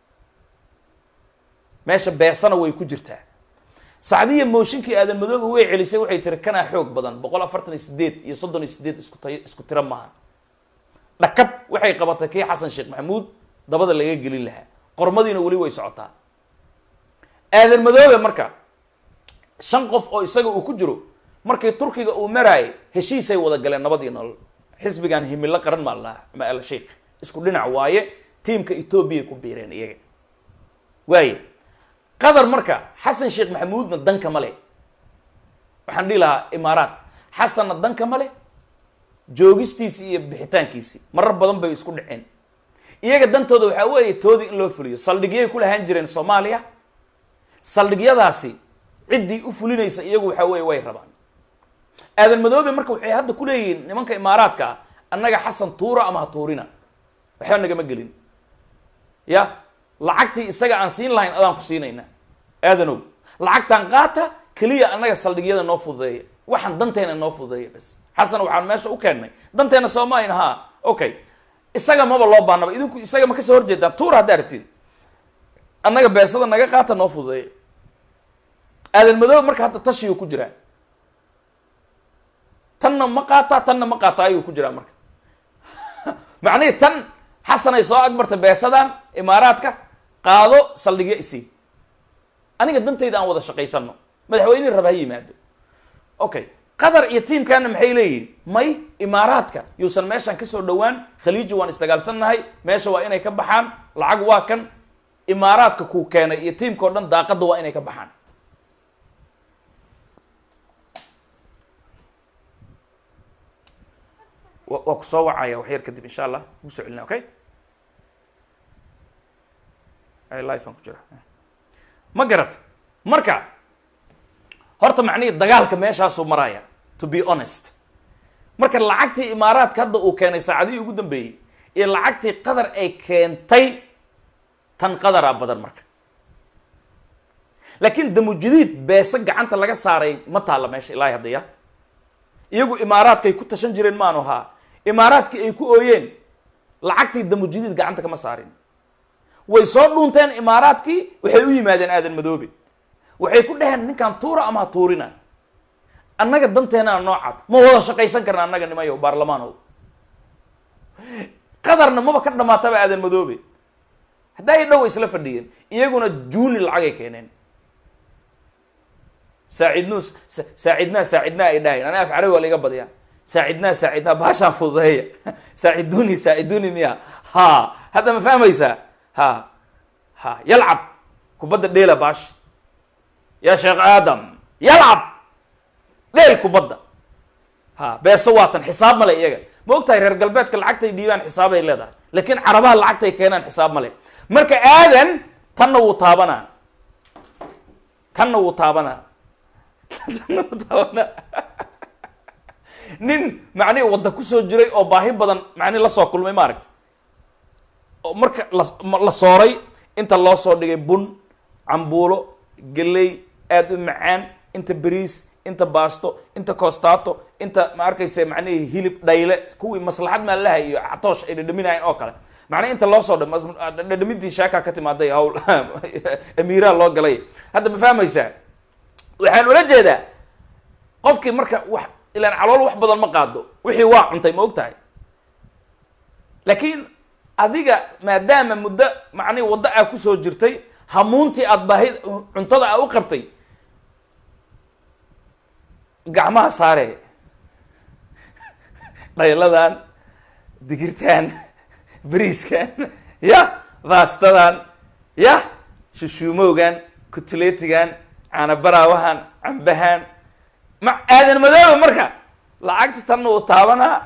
meesha beesana way ku jirtaa sacdiya mooshinkii aadan madooga way celisay waxay tiri kanaa xoog badan boqol afartan iyo sideed iyo soddon iyo sideed isku tay isku tiro maaha dhakab waxay qabatay kii xasan sheekh maxamuud dabada laga gelin lahaa qormadiina weli way socotaa aadan madoobe marka shan qof oo isaga uu ku jiro markii turkiga uu maraayay heshiisay wada galeen nabad iyo nolol xisbigan himilo qaran maa lahaa ama al sheikh isku dhinac waaye tiimka etoobiya ku biireen iyaga waaye qatar marka xasan sheekh maxamuudna danka ma leh waxaan dhihi lahaa imaaraadka xasanna danka ma leh joogistiisi iyo bixitaankiisi marar badan bay isku dhaceen iyaga dantooda waxaa weeye toodii in loo fuliyo saldhigyay ku lahaan jireen soomaaliya saldhigyadaasi ciddii u fulinaysa iyagu waxaa weeye way rabaan aadan madoobe marka waxay hadda ku leeyihiin nimanka imaaraadka ah annaga xasan tuura ama ha tuurina waxba nagama gelin ya lacagtii isaga aan siin lahayn adaan ku siinaynaa aadanow lacagtaan qaata keliya annaga saldhigyada noo fududeeya waxaan danteena noo fududeeya bas xasan waxaan meesha u keennay danteena soomaalian ha okay isaga maba loo baanaba idinku isaga ma kasoo horjeedaan tuura haddaa aragtiin annaga beesada naga qaata noo fududeeya aadan madoobe marka hadda tashiyu ku jiraa tanna ma qaataa tanna ma qaataa ayuu ku jiraa marka macnihii tan xasan ay soo agmarta beesadan imaaraadka qaado saldhigyo isii aniga dantayda aan wada shaqaysano madaxweynihii raba ha yimaado okay qatar iyo tiimkaana maxay leeyihiin may imaaraadka yuusan meeshaan kasoo dhowaan khaliiji waan isdagaalsannahay meesha waa inay ka baxaan lacag waa kan imaaraadka kuu keenay iyo tiimka o dhan daaqadda waa inay ka baxaan waa ku soo wacaya wax yar kadib insha allah ugu soo celina okay life aan ku jira ma garat marka horta macnihii dagaalka meeshaasuu maraya to be honest marka lacagtii imaaraadka hadda uu keenay saacadihii ugu dambeeyey iyo lacagtii qatar ay keentay tan qadaraa badan marka laakiin damujadiid beese gacanta laga saaray ma taalla meesha ilaahay hadda ya iyagu imaaraadkay ku tashan jireen maanu ahaa imaaraadkii ay ku ooyeen lacagtii damujadiid gacanta kama saarin way soo dhuunteen imaaraadkii waxay u yimaadeen aadan madoobe waxay ku dhaheen ninkan tuura ama ha tuurina annaga danteenaa noocaad ma wada shaqaysan karna annaga nimayo baarlamaanow qadarna maba ka dhamaataba aadan madoobe haddaa ay dhow isla fadhiyeen iyaguna juuni lacagay keeneen saacidnu saacidnaa saacidnaa ay dhahayn ana af carabi waa laiga badiyaa saacidnaa saacidnaa baashaan fududeeya saaciduni saaciduni miya ha hadda ma fahmaysaa ha ha yalcab kubadda dheela baash ya sheekh aadam yalcab dheel kubadda ha beese waatan xisaab male iyaga ma og tahay reer galbeedka lacagtay dhiibaan xisaabay leedahay laakiin carabaha lacagtay keenaan xisaab male marka aadan tanna wuu taabanaa tanna wuu taabanaa tanna wuu taabanaa nin macnihi wadda kusoo jiray oo baahi badan macnihi lasoo kulmay maaragta oo marka la la sooray inta loo soo dhigay bun cambuulo geley aada u macaan inta beriis inta baasto inta costato inta ma arkaysa macnihii hilib dhayle kuwii maslaxad maalaha iyo catoosh ay dhadhaminayen oo kale macnaha inta loo soo dhadhamidii sheekaa ka timaaday hawl amiiraha loo galay hadda ma fahmaysaa waxaan ula jeedaa qofkii marka wax ilaan calool wax badan ma qaado wixii waa cuntay ma og tahay laakiin adiga maadaama muddo macnihi waddo aa kusoo jirtay hamuuntii aada baahid cuntada aa u qabtay gacmaha saare dhayladan digirtan beriiskan ya baastadan ya shushuumowgan kutuleetigan caanabaraawahan cambahan ma aadan madooba marka lacagta tanna wuu taabanaa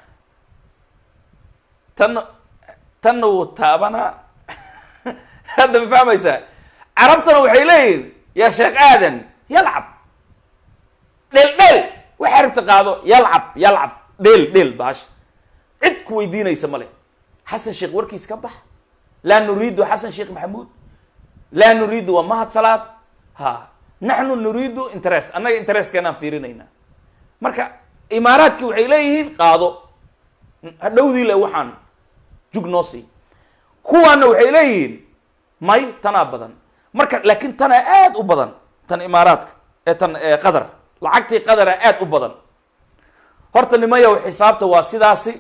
tanna tanna wuu taabanaa hadda ma fahmaysaa carabtana waxay leeyihin yaa sheekh aadan yalcab dheel dheel waxaa rabta qaado yalcab yalcab dheel dheel baasha cid ku weydiinaysa male xasan sheekh warkiis ka bax laa nuriidu xasan sheekh maxamuud laa nuriidu waa mahad salaad ha naxnu nuriidu interest annaga interestkeenaan fiirinaynaa marka imaaraadki waxay leeyihiin qaado hadhowdii le waxaan jug noo sii kuwaana waxay leeyihiin may tanaa badan marka laakiin tanaa aada u badan tan imaaraadka ee tan qatar lacagtii qadara aada u badan horta nimayow xisaabta waa sidaasi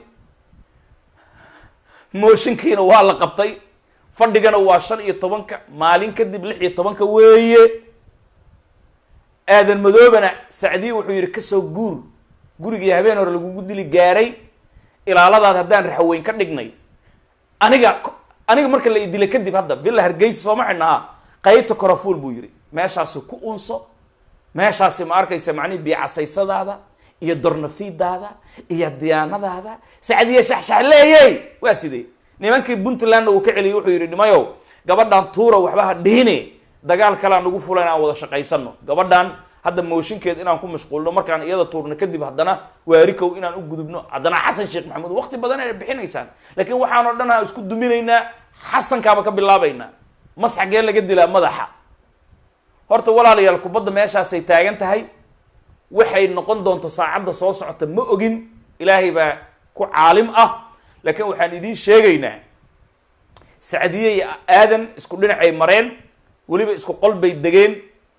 mooshinkiina waa la qabtay fadhigana waa shan iyo tobanka maalin kadib lix iyo tobanka weeye aadan madoobana sacdiye wuxuu yidhi kasoo guur gurigii habeen hore lagugu dili gaaray ilaaladaad haddaan raxweyn ka dhignay aniga aniga marka la idila kadib hadda villa hargeysa sooma xidhnaha qaybta korafuul buu yidhi meeshaasi ku unso meeshaasi ma arkaysa macnihi biicasaysadaada iyo dornafiidaada iyo diyaanadaada sacdiye shaxshaxleeyey waa sidee nimankii puntlandna uu ka celiyey wuxuu yidhi nimayow gabadhan tuura waxba ha dhihine dagaal kalea nagu fulan aan wada shaqaysano gabadhan hadda mooshinkeed inaan ku mashquulno markaan iyada tuurno kadib haddana waarikow inaan u gudubno haddana xasan sheekh maxamuud waqti badan ay bixinaysaan laakiin waxaan oo dhan aan isku duminaynaa xasankaaba ka bilaabaynaa mas xaggee laga dilaa madaxa horta walaalayaal kubadda meeshaasay taagan tahay waxay noqon doonto saacadda soo socota ma ogin ilaahay baa ku caalim ah laakiin waxaan idiin sheegaynaa sacdiye iyo aadan isku dhinacay mareen weliba isku qol bay degeen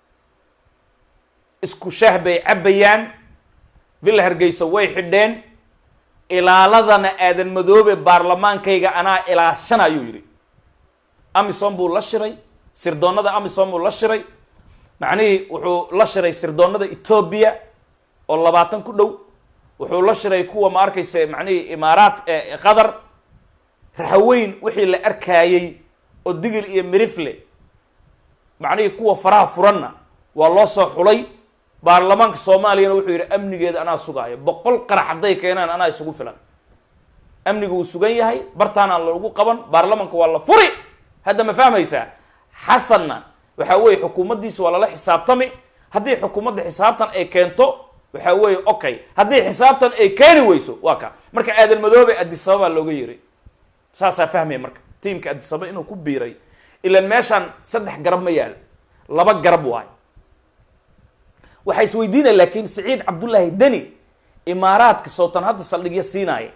isku shaah bay cabbayaan villa hargeysa way xidheen ilaaladana aadan madoobe baarlamaankayga anaa ilaashan ayuu yidhi amisom buu la shiray sirdoonnada amisom buu la shiray macnihii wuxuu la shiray sirdoonnada etoobiya oo labaatan ku dhow wuxuu la shiray kuwa ma arkaysa macnihii imaaraat qatar raxaweyn wixii la arkaayey oo digil iyo mirifle macnihii kuwa faraha furanna waa loo soo xulay baarlamaanka soomaaliyana wuxuu yidhi amnigeeda anaa sugaayo boqol qarax hadday keenaan anaa isugu filan amniga wuu sugan yahay bartaana lagu qaban baarlamanka waa la furi hadda ma fahmaysaa xasanna waxaa weeye xukuumaddiisa waa lala xisaabtami haddii xukuumadda xisaabtan ay keento waxaa weeye okay haddii xisaabtan ay keeni weyso waa ka marka aadan madoobe adisababaa looga yeray saasaa fahmaya marka tiimka adisababa inuu ku biiray ilaan meeshaan saddex garab ma yaal laba garab waayo waxaa isweydiinaya laakiin siciid cabdullaahi deni imaaraadka sootan hadda saldhigyo siinaaya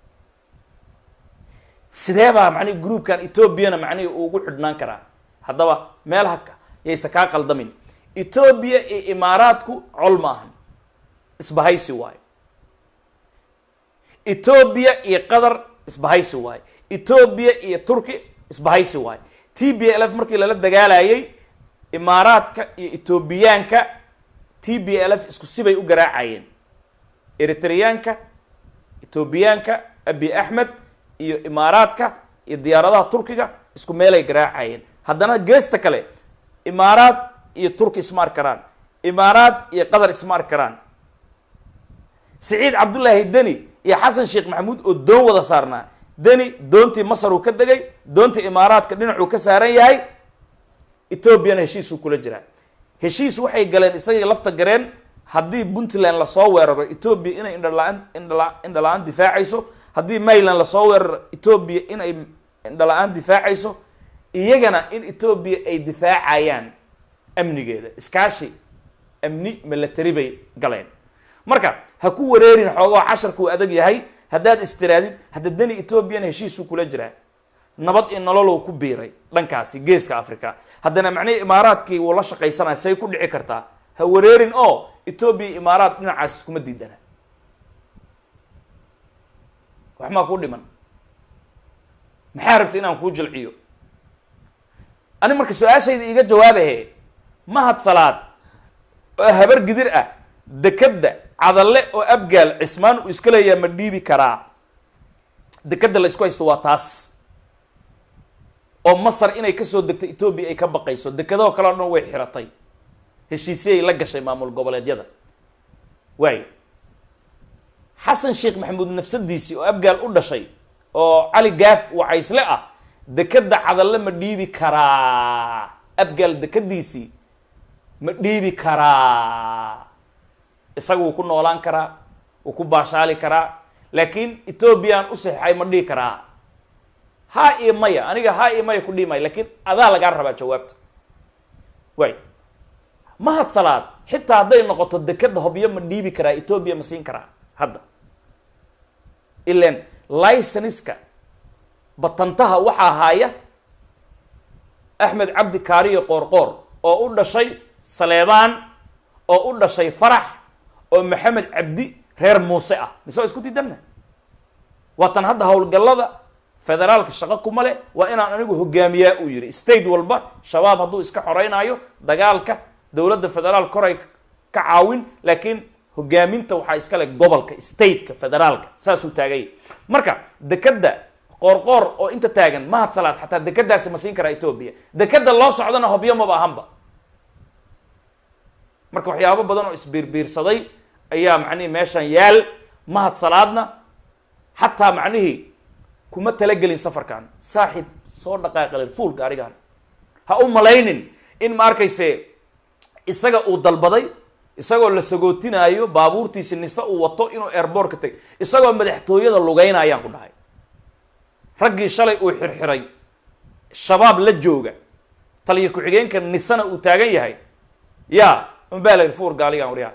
sidee baa macnihi groupkan etoobiyana macnihi ugu xidhnaan karaa haddaba meelaha yaysa kaa qaldamin etoobiya iyo imaaraadku col ma ahan isbahaysi waayo etoobiya iyo qatar isbahaysi waayo etoobiya iyo turki isbahaysi waayo t b l f markii lala dagaalayay imaaraadka iyo etoobiyaanka t b l f isku sibay u garaacayeen eritreyaanka etoobiyaanka abi axmed iyo imaaraadka iyo diyaaradaha turkiga isku meelay garaacayeen haddana geesta kale imaaraad iyo turki isma arki karaan imaaraad iyo qatar isma arki karaan siciid cabdullaahi deni iyo xasan sheekh maxamuud oo doon wada saarnaa deni doontii masar uu ka degay doontii imaaraadka dhinacuu ka saaran yahay etoobiyana heshiisuu kula jiraa heshiis waxay galeen isagii lafta gareen haddii puntland lasoo weeraro etoobiya inay indhala-aan indhala indhala-aan difaacayso haddii mayland lasoo weeraro etoobiya inay indhala-aan difaacayso iyagana in etoobiya ay difaacayaan amnigeeda iskaashi amni milatary bay galeen marka ha ku wareerin xoogoo casharku adag yahay haddaad istiraadid hadda deni etoobiyana heshiisuu kula jiraa nabad iyo nololow ku biiray dhankaasi geeska africa haddana macnihii imaaraadkii wuu la shaqaysanaya say ku dhici kartaa ha wareerin oo etoobiya imaaraad dhinacaas iskuma diidana wax maa kuu dhiman maxaa rabta inaan kuu jilciyo ani marka su-aashayda iiga jawaabahe mahad salaad oo habar gidir ah dekadda cadalle oo abgaal cismaan uu iska leeyaa ma dhiibi karaa dekadda la isku haysto waa taas oo masar inay kasoo degto etoobiya ay ka baqayso dekadahoo kale o dhan way xiratay heshiisyay la gashay maamul goboleedyada waayo xasan sheekh maxamuud nafsadiisii oo abgaal u dhashay oo cali gaaf wacaysle ah dekadda cadalle ma dhiibi karaa abgaal dekadiisii ma dhiibi karaa isaga wuu ku noolaan karaa wuu ku baashaali karaa laakiin etoobiyaan u saxeixay ma dhihi karaa haa iyo maya aniga haa iyo maya ku dhihi maya lakiin adaa lagaa rabaa jawaabta waay mahad salaad xitaa hadday noqoto dekadda hobyo ma dhiibi karaa etoobiya ma siin karaa hadda ilan licenska batantaha waxaa haaya axmed cabdi kaariyo qoorqoor oo u dhashay saleebaan oo u dhashay farax oo maxamed cabdi reer muuse ah mise waa isku diidanna waatan hadda howlgallada federaalka shaqo kuma leh waa inaan anigu hogaamiyaa uu yihi state walba shabaab hadduu iska xoreynaayo dagaalka dowladda federaal koray ka caawin laakiin hogaaminta waxaa iskale gobolka stateka federaalka saasuu taaganya marka dekeda qoorqoor oo inta taagan mahad salaad xataa dekadaasi ma siin karaa etoobiya dekeda loo socdana hobyo maba ahanba marka waxyaabo badan oo isbiirbiirsaday ayaa macnihii meeshan yaal mahad salaadna xataa macnihii kuma talagelin safarkan saaxib soo dhaqaaqalin fuul gaarigan ha u malaynin in ma arkayse isaga uu dalbaday isagoo la sagootinaayo baabuurtiisi nise uu wato inuu airboortka teg isagoo madaxtooyada lugeynayaan ku dhahay raggii shalay uu xirxiray shabaab la jooga taliyo ku-xigeenka nisena uu taagan yahay ya unbaa la yidhi fuur gaaligan waryaa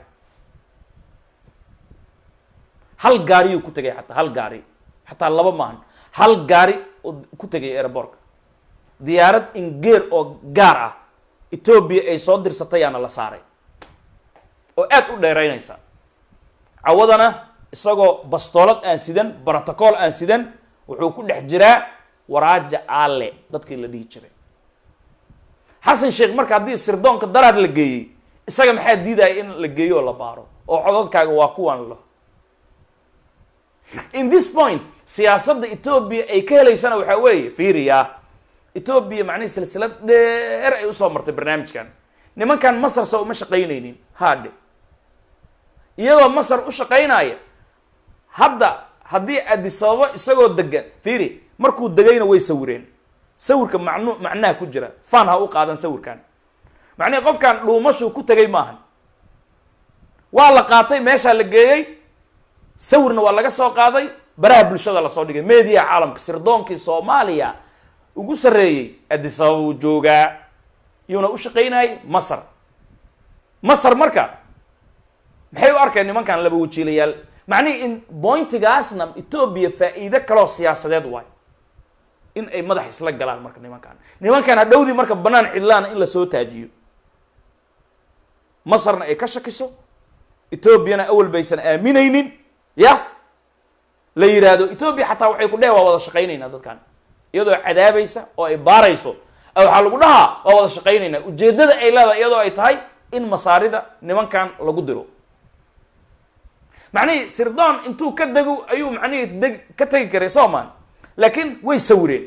hal gaariyuu ku tegay xataa hal gaari xataa laba maahan hal gaari oo ku tegay airboortka diyaarad ingeer oo gaar ah etoobiya ay soo dirsatayaana la saaray oo aada u dheeraynaysa cawadana isagoo bastoolad aan sidan brotocool aan sidan wuxuu ku dhex jiraa waraaja aale dadkii la dhihi jiray xasan sheekh marka haddii sirdoonka daraad la geeyey isaga maxaa diidaya in la geeyo oo la baaro oo codadkaaga waa kuwan lo in this point siyaasadda etoobiya ay ka helaysana waxaa weeye fiiriya etoobiya macnihi silsilad dheer ay usoo martay barnaamijkan nimankan masar soo uma shaqaynaynin haadhe iyagoo masar u shaqaynaya hadda haddii adisababo isagoo degan fiiri markuu degayna way sawireen sawirka macnu macnaha ku jira fan ha u qaadan sawirkan macnihi qofkan dhuumashuu ku tegay maahan waa la qaatay meeshaa la geeyey sawirna waa laga soo qaaday baraha bulshada lasoo dhigay media caalamka sirdoonkii soomaaliya ugu sarreeyey adisababa uu joogaa yuuna u shaqaynayay masar masar marka maxay u arkeen nimankan laba wajiilayaal macnihi in bointigaasna etoobiya faa-iide kaloo siyaasadeed waay in ay madax isla galaan marka nimankan nimankan hadhowdii marka banaan cidlaana in lasoo taajiyo masarna ay ka shakiso etoobiyana awal baysan aaminaynin ya la yidhaahdo etoobiya xataa waxay ku dheh waa wada shaqaynaynaa dadkan iyadoo cadaabaysa oo ay baarayso waxaa lagu dhahaa waa wada shaqaynaynaa ujeeddada ay leedahay iyadoo ay tahay in masaarida nimankan lagu diro macnihii sirdoon intuu ka dego ayuu macnihii deg ka tegi karay soomaan laakiin way sawireen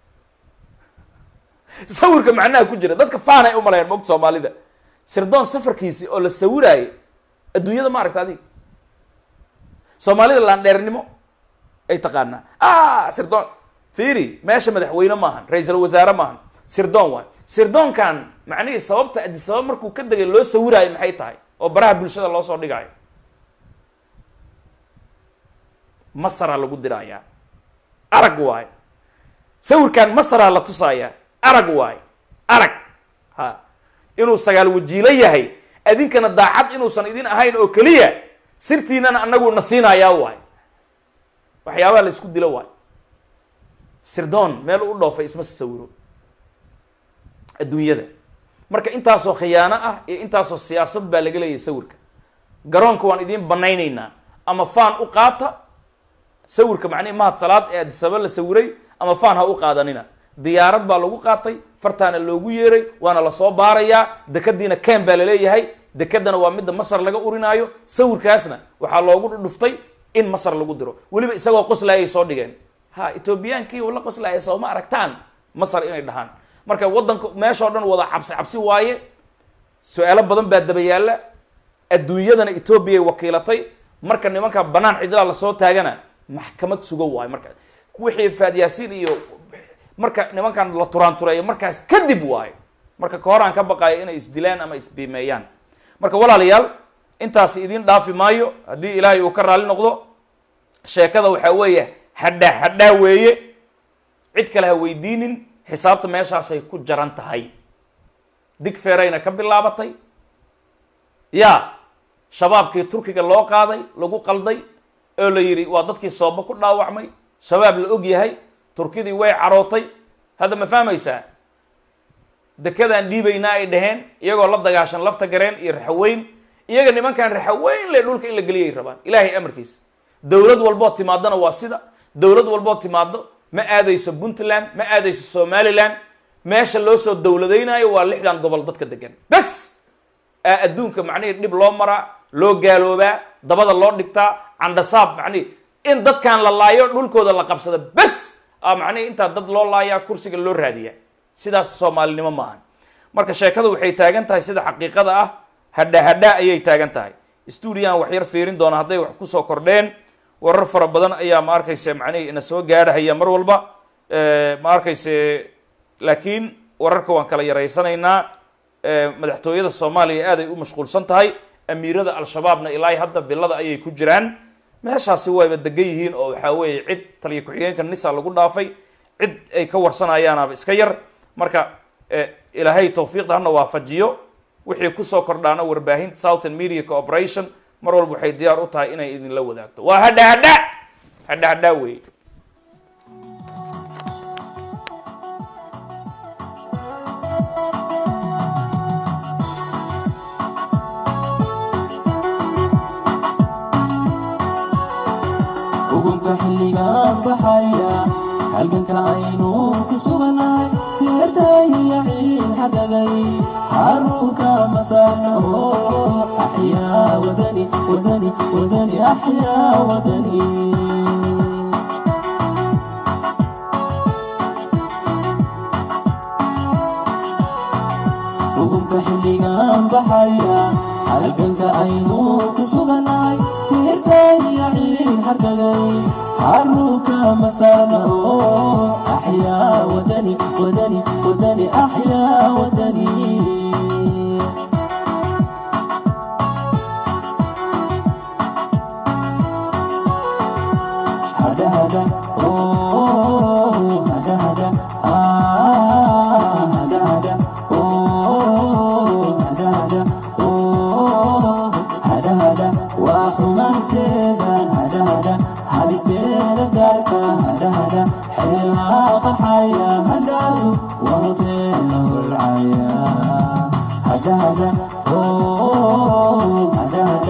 sawirka macnaha ku jira dadka faanay u malayaan mogta soomaalida sirdoon safarkiisi oo la sawiraayo adduunyada ma aragta adiga soomaalida laandheernimo ay taqaanaa a sirdoon fiiri meesha madaxweyne maahan ra-iisal wasaare maahan sirdoon waay sirdoonkan macnihii sababta adisabab markuu ka degay loo sawiraayo maxay tahay oo baraha bulshada loo soo dhigaayo masaraa lagu diraayaa arag waayo sawirkan masaraa la tusaaya arag waayo arag ha inuu sagaal wajiilo yahay adinkana daacad inuusan idin ahayn oo keliya sirtiinana anagu na siinayaa waayo waxyaabaha la isku dilo waayo sirdoon meel u dhoofay isma sawiro adduunyada marka intaasoo khiyaano ah iyo intaasoo siyaasad baa laga leeyahay sawirka garoonka waan idiin banaynaynaa ama faan u qaata sawirka macnihi mahad salaad ee adisaba la sawiray ama faan ha u qaadanina diyaarad baa lagu qaatay fartaana loogu yeeray waana lasoo baarayaa dekadiina ken baa laleeyahay dekedana waa midda masar laga urinaayo sawirkaasna waxaa loogu dhuftay in masar lagu diro weliba isagoo qoslaayay soo dhigeen ha etoobiyaankii la qoslaaya sooma aragtaan masar inay dhahaan marka waddanka meeshao dhan wada cabsi cabsi waaye su-aalo badan baa daba yaalla adduunyadana etoobiyay wakiilatay marka nimanka banaan cidlaa lasoo taagana maxkamad sugo waayo marka wixii faadyaasiin iyo marka nimankan la turaantureeyo markaas kadib waayo marka ka hor aan ka baqaayo inay isdilaan ama isbiimeeyaan marka walaalayaal intaasi idin dhaafi maayo haddii ilaahay uu ka raali noqdo sheekada waxaa weeye hadhaa hadhaa weeye cid kale ha weydiinin xisaabta meeshaasay ku jaran tahay dig feerayna ka bilaabatay ya shabaabkii turkiga loo qaaday lagu qalday oo la yidhi waa dadkii sooba ku dhaawacmay shabaab la og yahay turkidii way carootay hadda ma fahmaysaa dekadaan dhiibaynaa ay dhaheen iyagoo la dagaashan lafta gareen iyo raxaweyn iyaga nimankan raxaweyn le dhulka in la geliyay rabaan ilaahay amarkiisa dowlad walboo timaadona waa sida dowlad walboo timaado ma aadayso puntland ma aadayso somaliland meesha loo soo dowladaynayo waa lixdan gobol dadka degan bes aa adduunka macnihii dhib loo maraa loo gaaloobaa dabada loo dhigtaa candhasaab macnihi in dadkan la laayo dhulkooda la qabsada bes a macnihi intaa dad loo laayaa kursiga loo raadiyaa sidaas soomaalinimo maahan marka sheekadu waxay taagan tahay sida xaqiiqada ah hadha hadha ayay taagan tahay stuudiyahan wax yar fiirin doona hadday wax kusoo kordheen warar fara badan ayaa ma arkayse macnihii ina soo gaadhahaya mar walba ma arkayse laakiin wararka waan kala yaraysanaynaa madaxtooyada soomaaliya aad ay u mashquulsan tahay amiirada al-shabaabna ilaa hadda villada ayay ku jiraan meeshaasi wayba degan yihiin oo waxaa weeye cid taliya ku-xigeenka nisa lagu dhaafay cid ay ka warsanayaanaba iska yar marka ilaahay tawfiiqda hana waafajiyo wixii kusoo kordhaana warbaahinta southern media cooperation mar walba waxay diyaar u tahay inay idinla wadaagto waa hadha hadha hadha hadha wey ugunka xilligaan baxaya halganka aynu ku suganahay teertaahiya ciid xadagay xaruunka masaanaho axyaa wadani wadani wadani axyaa wadani ugunka xilligaan baxaya halganka aynu ku suganahay teertaahiya ciid xadagay xaruunka masaanaho axyaa wadani wadani wadani axyaa wadani hada hada oh hada hada ah hada hada oh hada hada oh hada hada waa xumaanteeda hada hada hadisteeda gaarka hada hada xeelaa qaxaya hadaadu waa hoteela holcaya hada hada oh hada hada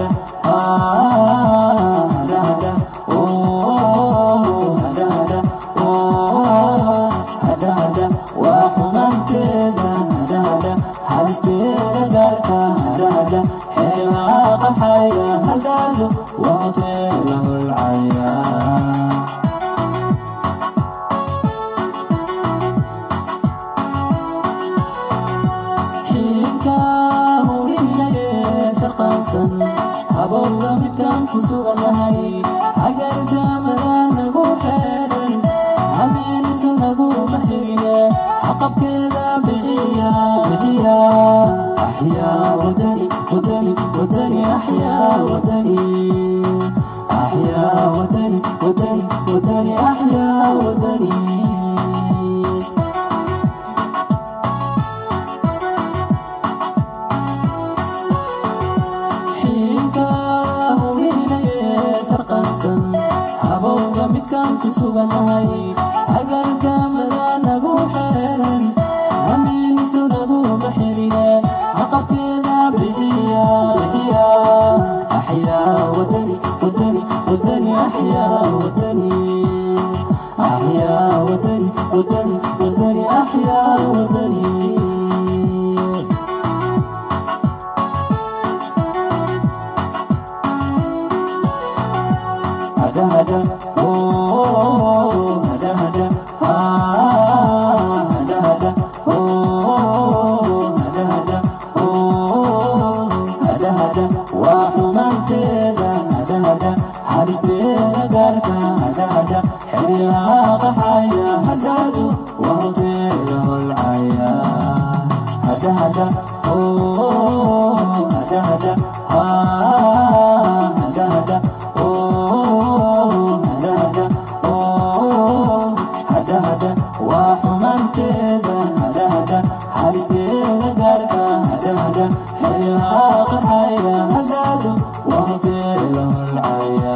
ah hada hada oh hada hada oh hada hada waa xumaanteeda hada hada hadisteeda gaarka hada hada xeelaa qaxaya hadaadu waa hoteela holcaya xiinka hurinaye shaqaansan habowga midkaan ku suganahay hagardaamada nagu xeedhan hamiinisu naguma xirine xaqabkeeda bixiya bixiya axyaa wadani wadani wadani axyaa wadani axyaa wadani wadani wadani axyaa wadani xiinka hurinaye sharqansan habowga midkaan ku suganahay hagardaamada nagu xeeran hamiinisu naguma xirine caqabkeeda bixiya bixiya axyaa wadani wadani wadani axyaa wadani axyaa wadani wadani wadani axyaa wadani hada hada oh hada hada ah hada hada oh hada hada oh hada hada waa xumaanteeda hada hada hadisteeda gaarka hada hada xeryaha qaxaya hadaadu waa hoteela holcaya hada hada oh hada hada ah hada hada oh hada hada oh hada hada waa xumaanteeda hada hada hadisteeda gaarka hada hada xeryaha qaxaya hadaadu waa hoteela holcaya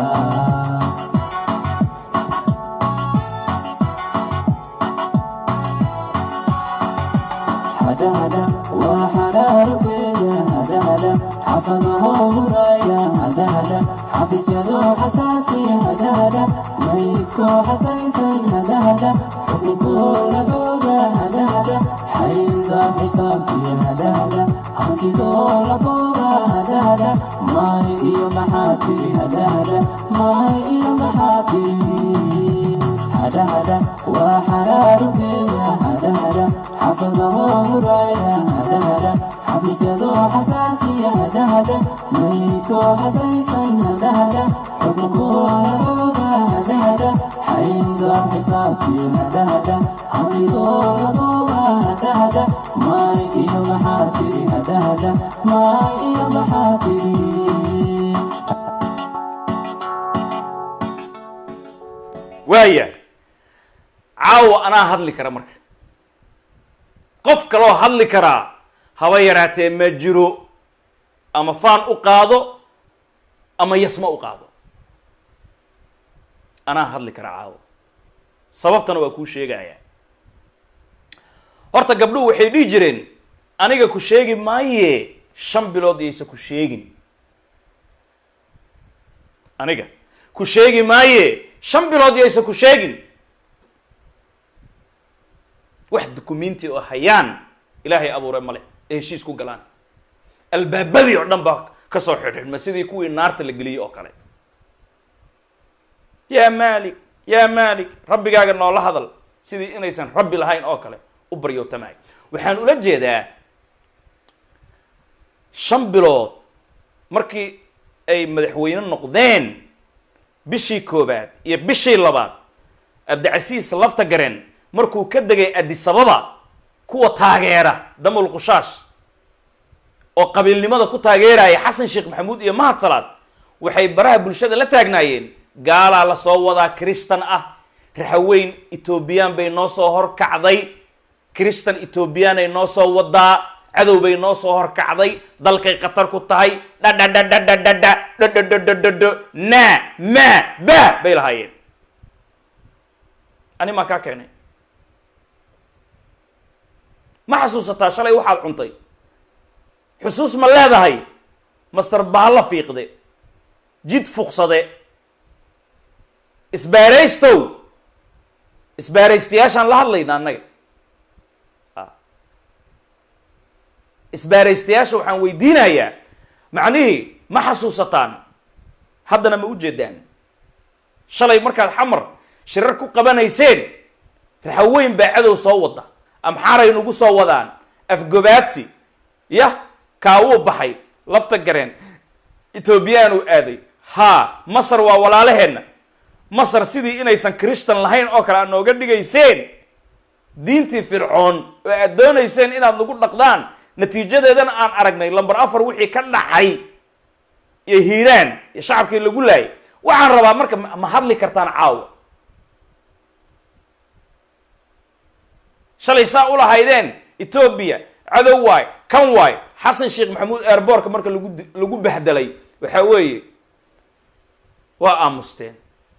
hada hada waa xaraarugeeda hada hada xafadaho huraya hada hada xafisyado xasaasiya hada hada maydkoo xasaysan hada hada xukunkooda xooga hada hada xayn حينك حسابتي هدا هدا حكي دول بورا هدا هدا ماي إيا محاتي هدا هدا ماي إيا محاتي هدا هدا وحرار بيا هدا هدا حفظه مرايا هدا هدا حبس يدو حساسي هدا هدا ميكو حسيسا هدا هدا حكمكو لحوغا هدا هدا حينك حسابتي هدا هدا حقي دول بورا هدا هدا ماي إيا محاتي هدا هدا ماي إيا محاتي waaya caawa anaa hadli kara marka qof kaloo hadli karaa haba yaraatee ma jiro ama faan u qaado ama yasma u qaado anaa hadli kara caawa sababtana waa kuu sheegaya horta gabdhuhu waxay dhihi jireen aniga ku sheegi maaye shan bilood yaysa ku sheegin aniga ku sheegi maaye shan bilood yaysa ku sheegin wax dukumenti oo hayaan ilaahay abuure male ee heshiis ku galaan albaabadii oo dhan baa kasoo xidhxidhma sidii kuwii naarta la geliyey oo kale yaa malik yaa malik rabbigaaga noola hadal sidii inaysan rabbi lahayn oo kale u baryootamay waxaan ula jeedaa shan bilood markii ay madaxweyne noqdeen bishii koobaad iyo bishii labaad abdicasiis lafta gareen markuu ka degay adisababa kuwa taageera damul qushaash oo qabiilnimada ku taageeraya xasan sheekh maxamuud iyo mahad salaad waxay baraha bulshada la taagnaayeen gaalaa lasoo wadaa kristan ah raxaweyn etoobiyaan bay noo soo horkacday kristan etoobiyaanay noo soo wadaa cadow bay noo soo horkacday dalkay khatar ku tahay dhadhadhadhadhadha dhadhadhadhadhadho na ma ba bay lahaayeen ani maa kaa keenay ma xasuusataa shalay waxaad cuntay xusuus ma leedahay master baalla fiiqde jid fuqsade isbaaraystow isbaaraystayaashaan la hadlayna annaga isbaaraystayaasha waxaan weydiinayaa macnihii ma xasuusataan haddana ma u jeedaan shalay markaad xamar shirar ku qabanayseen raxaweyn baa cadow soo wada amxaaray nagu soo wadaan afgobaadsi yah kaawuu baxay lafta gareen etoobiyaan uu aaday haa masar waa walaalaheenna masar sidii inaysan christan lahayn oo kale aad nooga dhigayseen diintii fircoon oo aad doonayseen inaad nagu dhaqdaan natiijadeedana aan aragnay lamber afar wixii ka dhacay iyo hiiraan iyo shacabkii lagu laayay waxaan rabaa marka ma hadli kartaan caawa shalay saa ulahaydeen etoobiya cadow waay kan waay xasan sheekh maxamuud airbortka marka lagu lagu bahdelay waxaa weeye waa aamusteen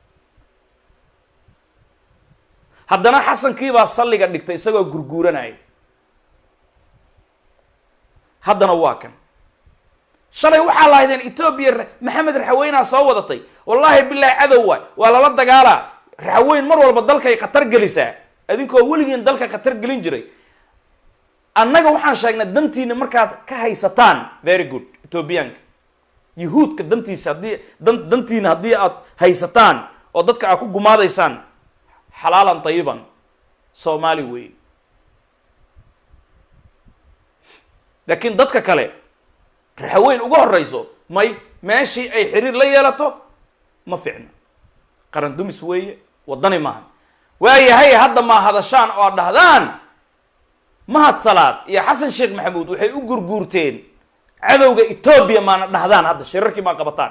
haddana xasankiibaa salliga dhigtay isagoo gurguuranaya haddana waa kan shalay waxaa lahaydeen etoobiya maxamed raxaweynaa soo wadatay wallaahi bilaahi cadow waay waa lala dagaalaa raxaweyn mar walba dalkay khatar gelisaa adinkoo weligiin dalka khatar gelin jiray annaga waxaan sheegnay dantiina markaad ka haysataan very good etoobiyaanka yahuudka dantiisa haddii dan dantiina haddii aad haysataan oo dadka aad ku gumaadaysaan xalaalan tayiban soomaali wey laakiin dadka kale raxaweyn uga horeyso may meeshii ay xiriir la yeelato ma ficna qaran dumis weeye waddani maaha waayahay hadda maa hadashaan oo ad dhahdaan mahad salaad iyo xasan sheekh maxamuud waxay u gurguurteen cadowga etoobiya maana dhahdaan hadda shirarkii maa qabataan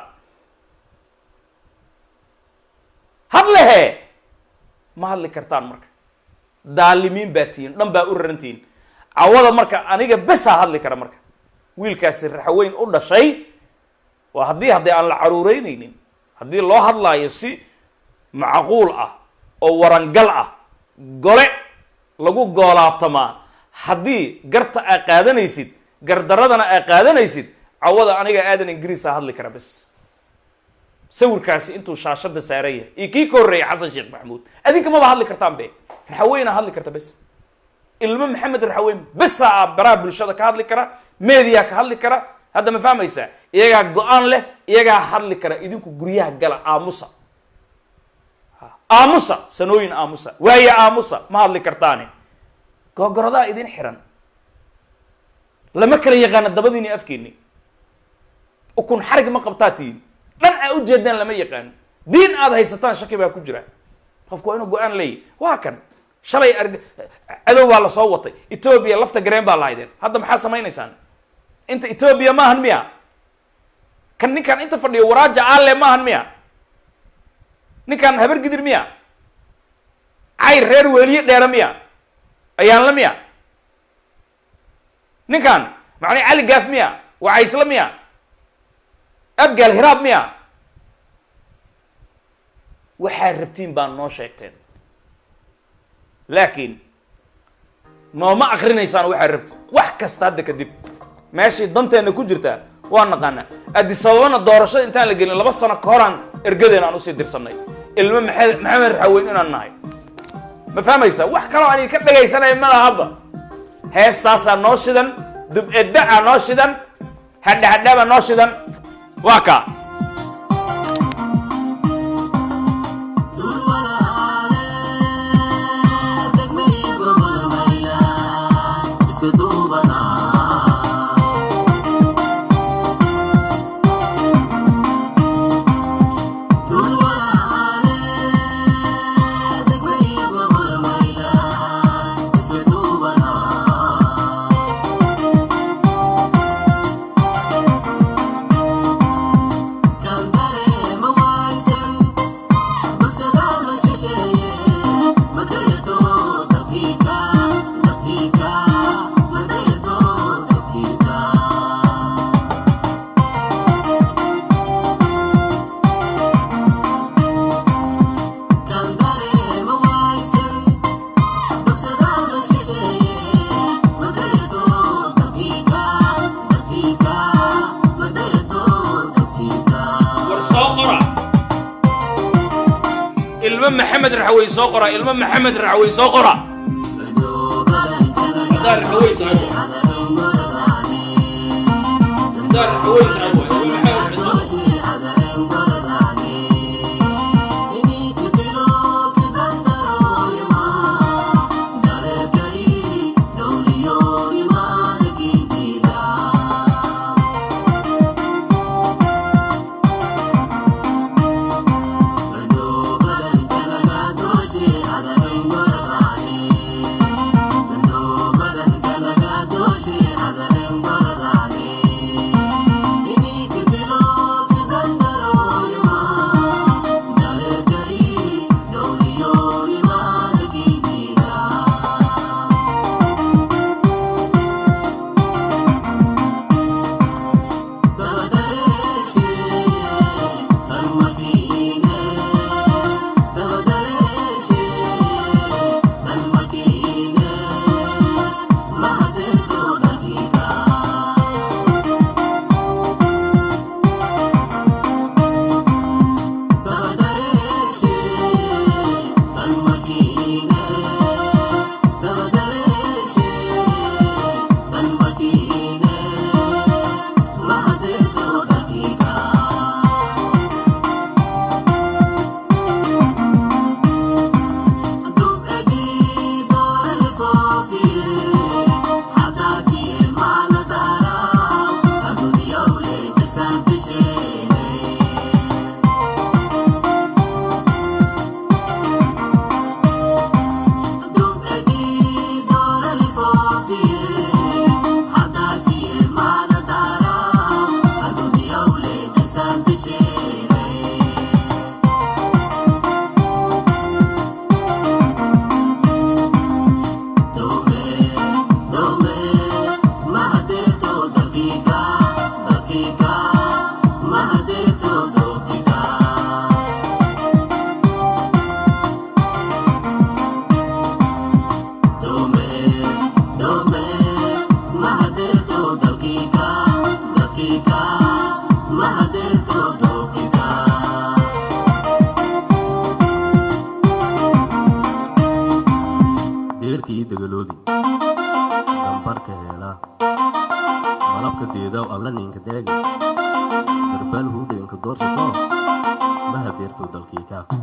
hadlehe ma hadli kartaan marka daalimiin baa tihiin dhan baa u rarantihiin cawada marka aniga besaa hadli kara marka wiilkaasi raxaweyn u dhashay waa haddii haddii aan la caruureyneynin haddii loo hadlaayo si macquul ah oo warangal ah gole lagu goolaaftamaa haddii garta aa qaadanaysid gardaradana aa qaadanaysid cawada aniga aadan ingiriisa hadli kara bes sawirkaasi intuu shaashada saaran yahay iyo kii ka horreeyay xasan sheekh maxamuud adinka maba hadli kartaan be raxaweyna hadli karta bes ilmo maxamed raxaweyn besa a baraha bulshada ka hadli kara media ka hadli kara hadda ma fahmaysaa iyagaa go-aan leh iyagaa hadli kara idinku guryaha gala aamusa aamusa sanooyin aamusa waaye aamusa ma hadli kartaani googorodaa idin xiran lama kala yaqaana dabadiini afkeeni ukun xarig ma qabtaa tihin dhan aa ujeedaan lama yaqaano diin aad haysataan shaki baa ku jira qofku waa inuu go-aan leeyahy waa kan shalay arg cadow baa lasoo watay etoobiya lafta gareen baa lahaydeen hadda maxaa samaynaysaan inta etoobiya maahan miya kan ninkan inta fadhiyo waraaja aale maahan miya ninkan habar gidir miya cayr reer weeliye dheera miya ayaanla miya ninkan macnaa cali gaaf miya wacaysla miya abgaal hiraab miya waxaad rabtiin baa noo sheegteen laakiin nooma akrinaysaan waxaad rabtiin wax kasta hadda kadib meeshay danteena ku jirtaa waa naqaanaa adisababana doorashada intaan la gelin laba sano ka horaan ergadeen aan usii dirsanay ilmo maxe maxamed raxaweyn inaan nahay ma fahmaysa wax kaloo aan idinka dhegaysanaya ma lahaba heestaasaa noo shidan dub-edda-a noo shidan hadhahadhabaa noo shidan waa ka ilmo maxamed raxwey soo qora ilmo maxamed raxwey soo qora deerkii dagaloodii deedaw alla ninka deegi darbal hudeenka doorsato ma hadeerto dalkii kaa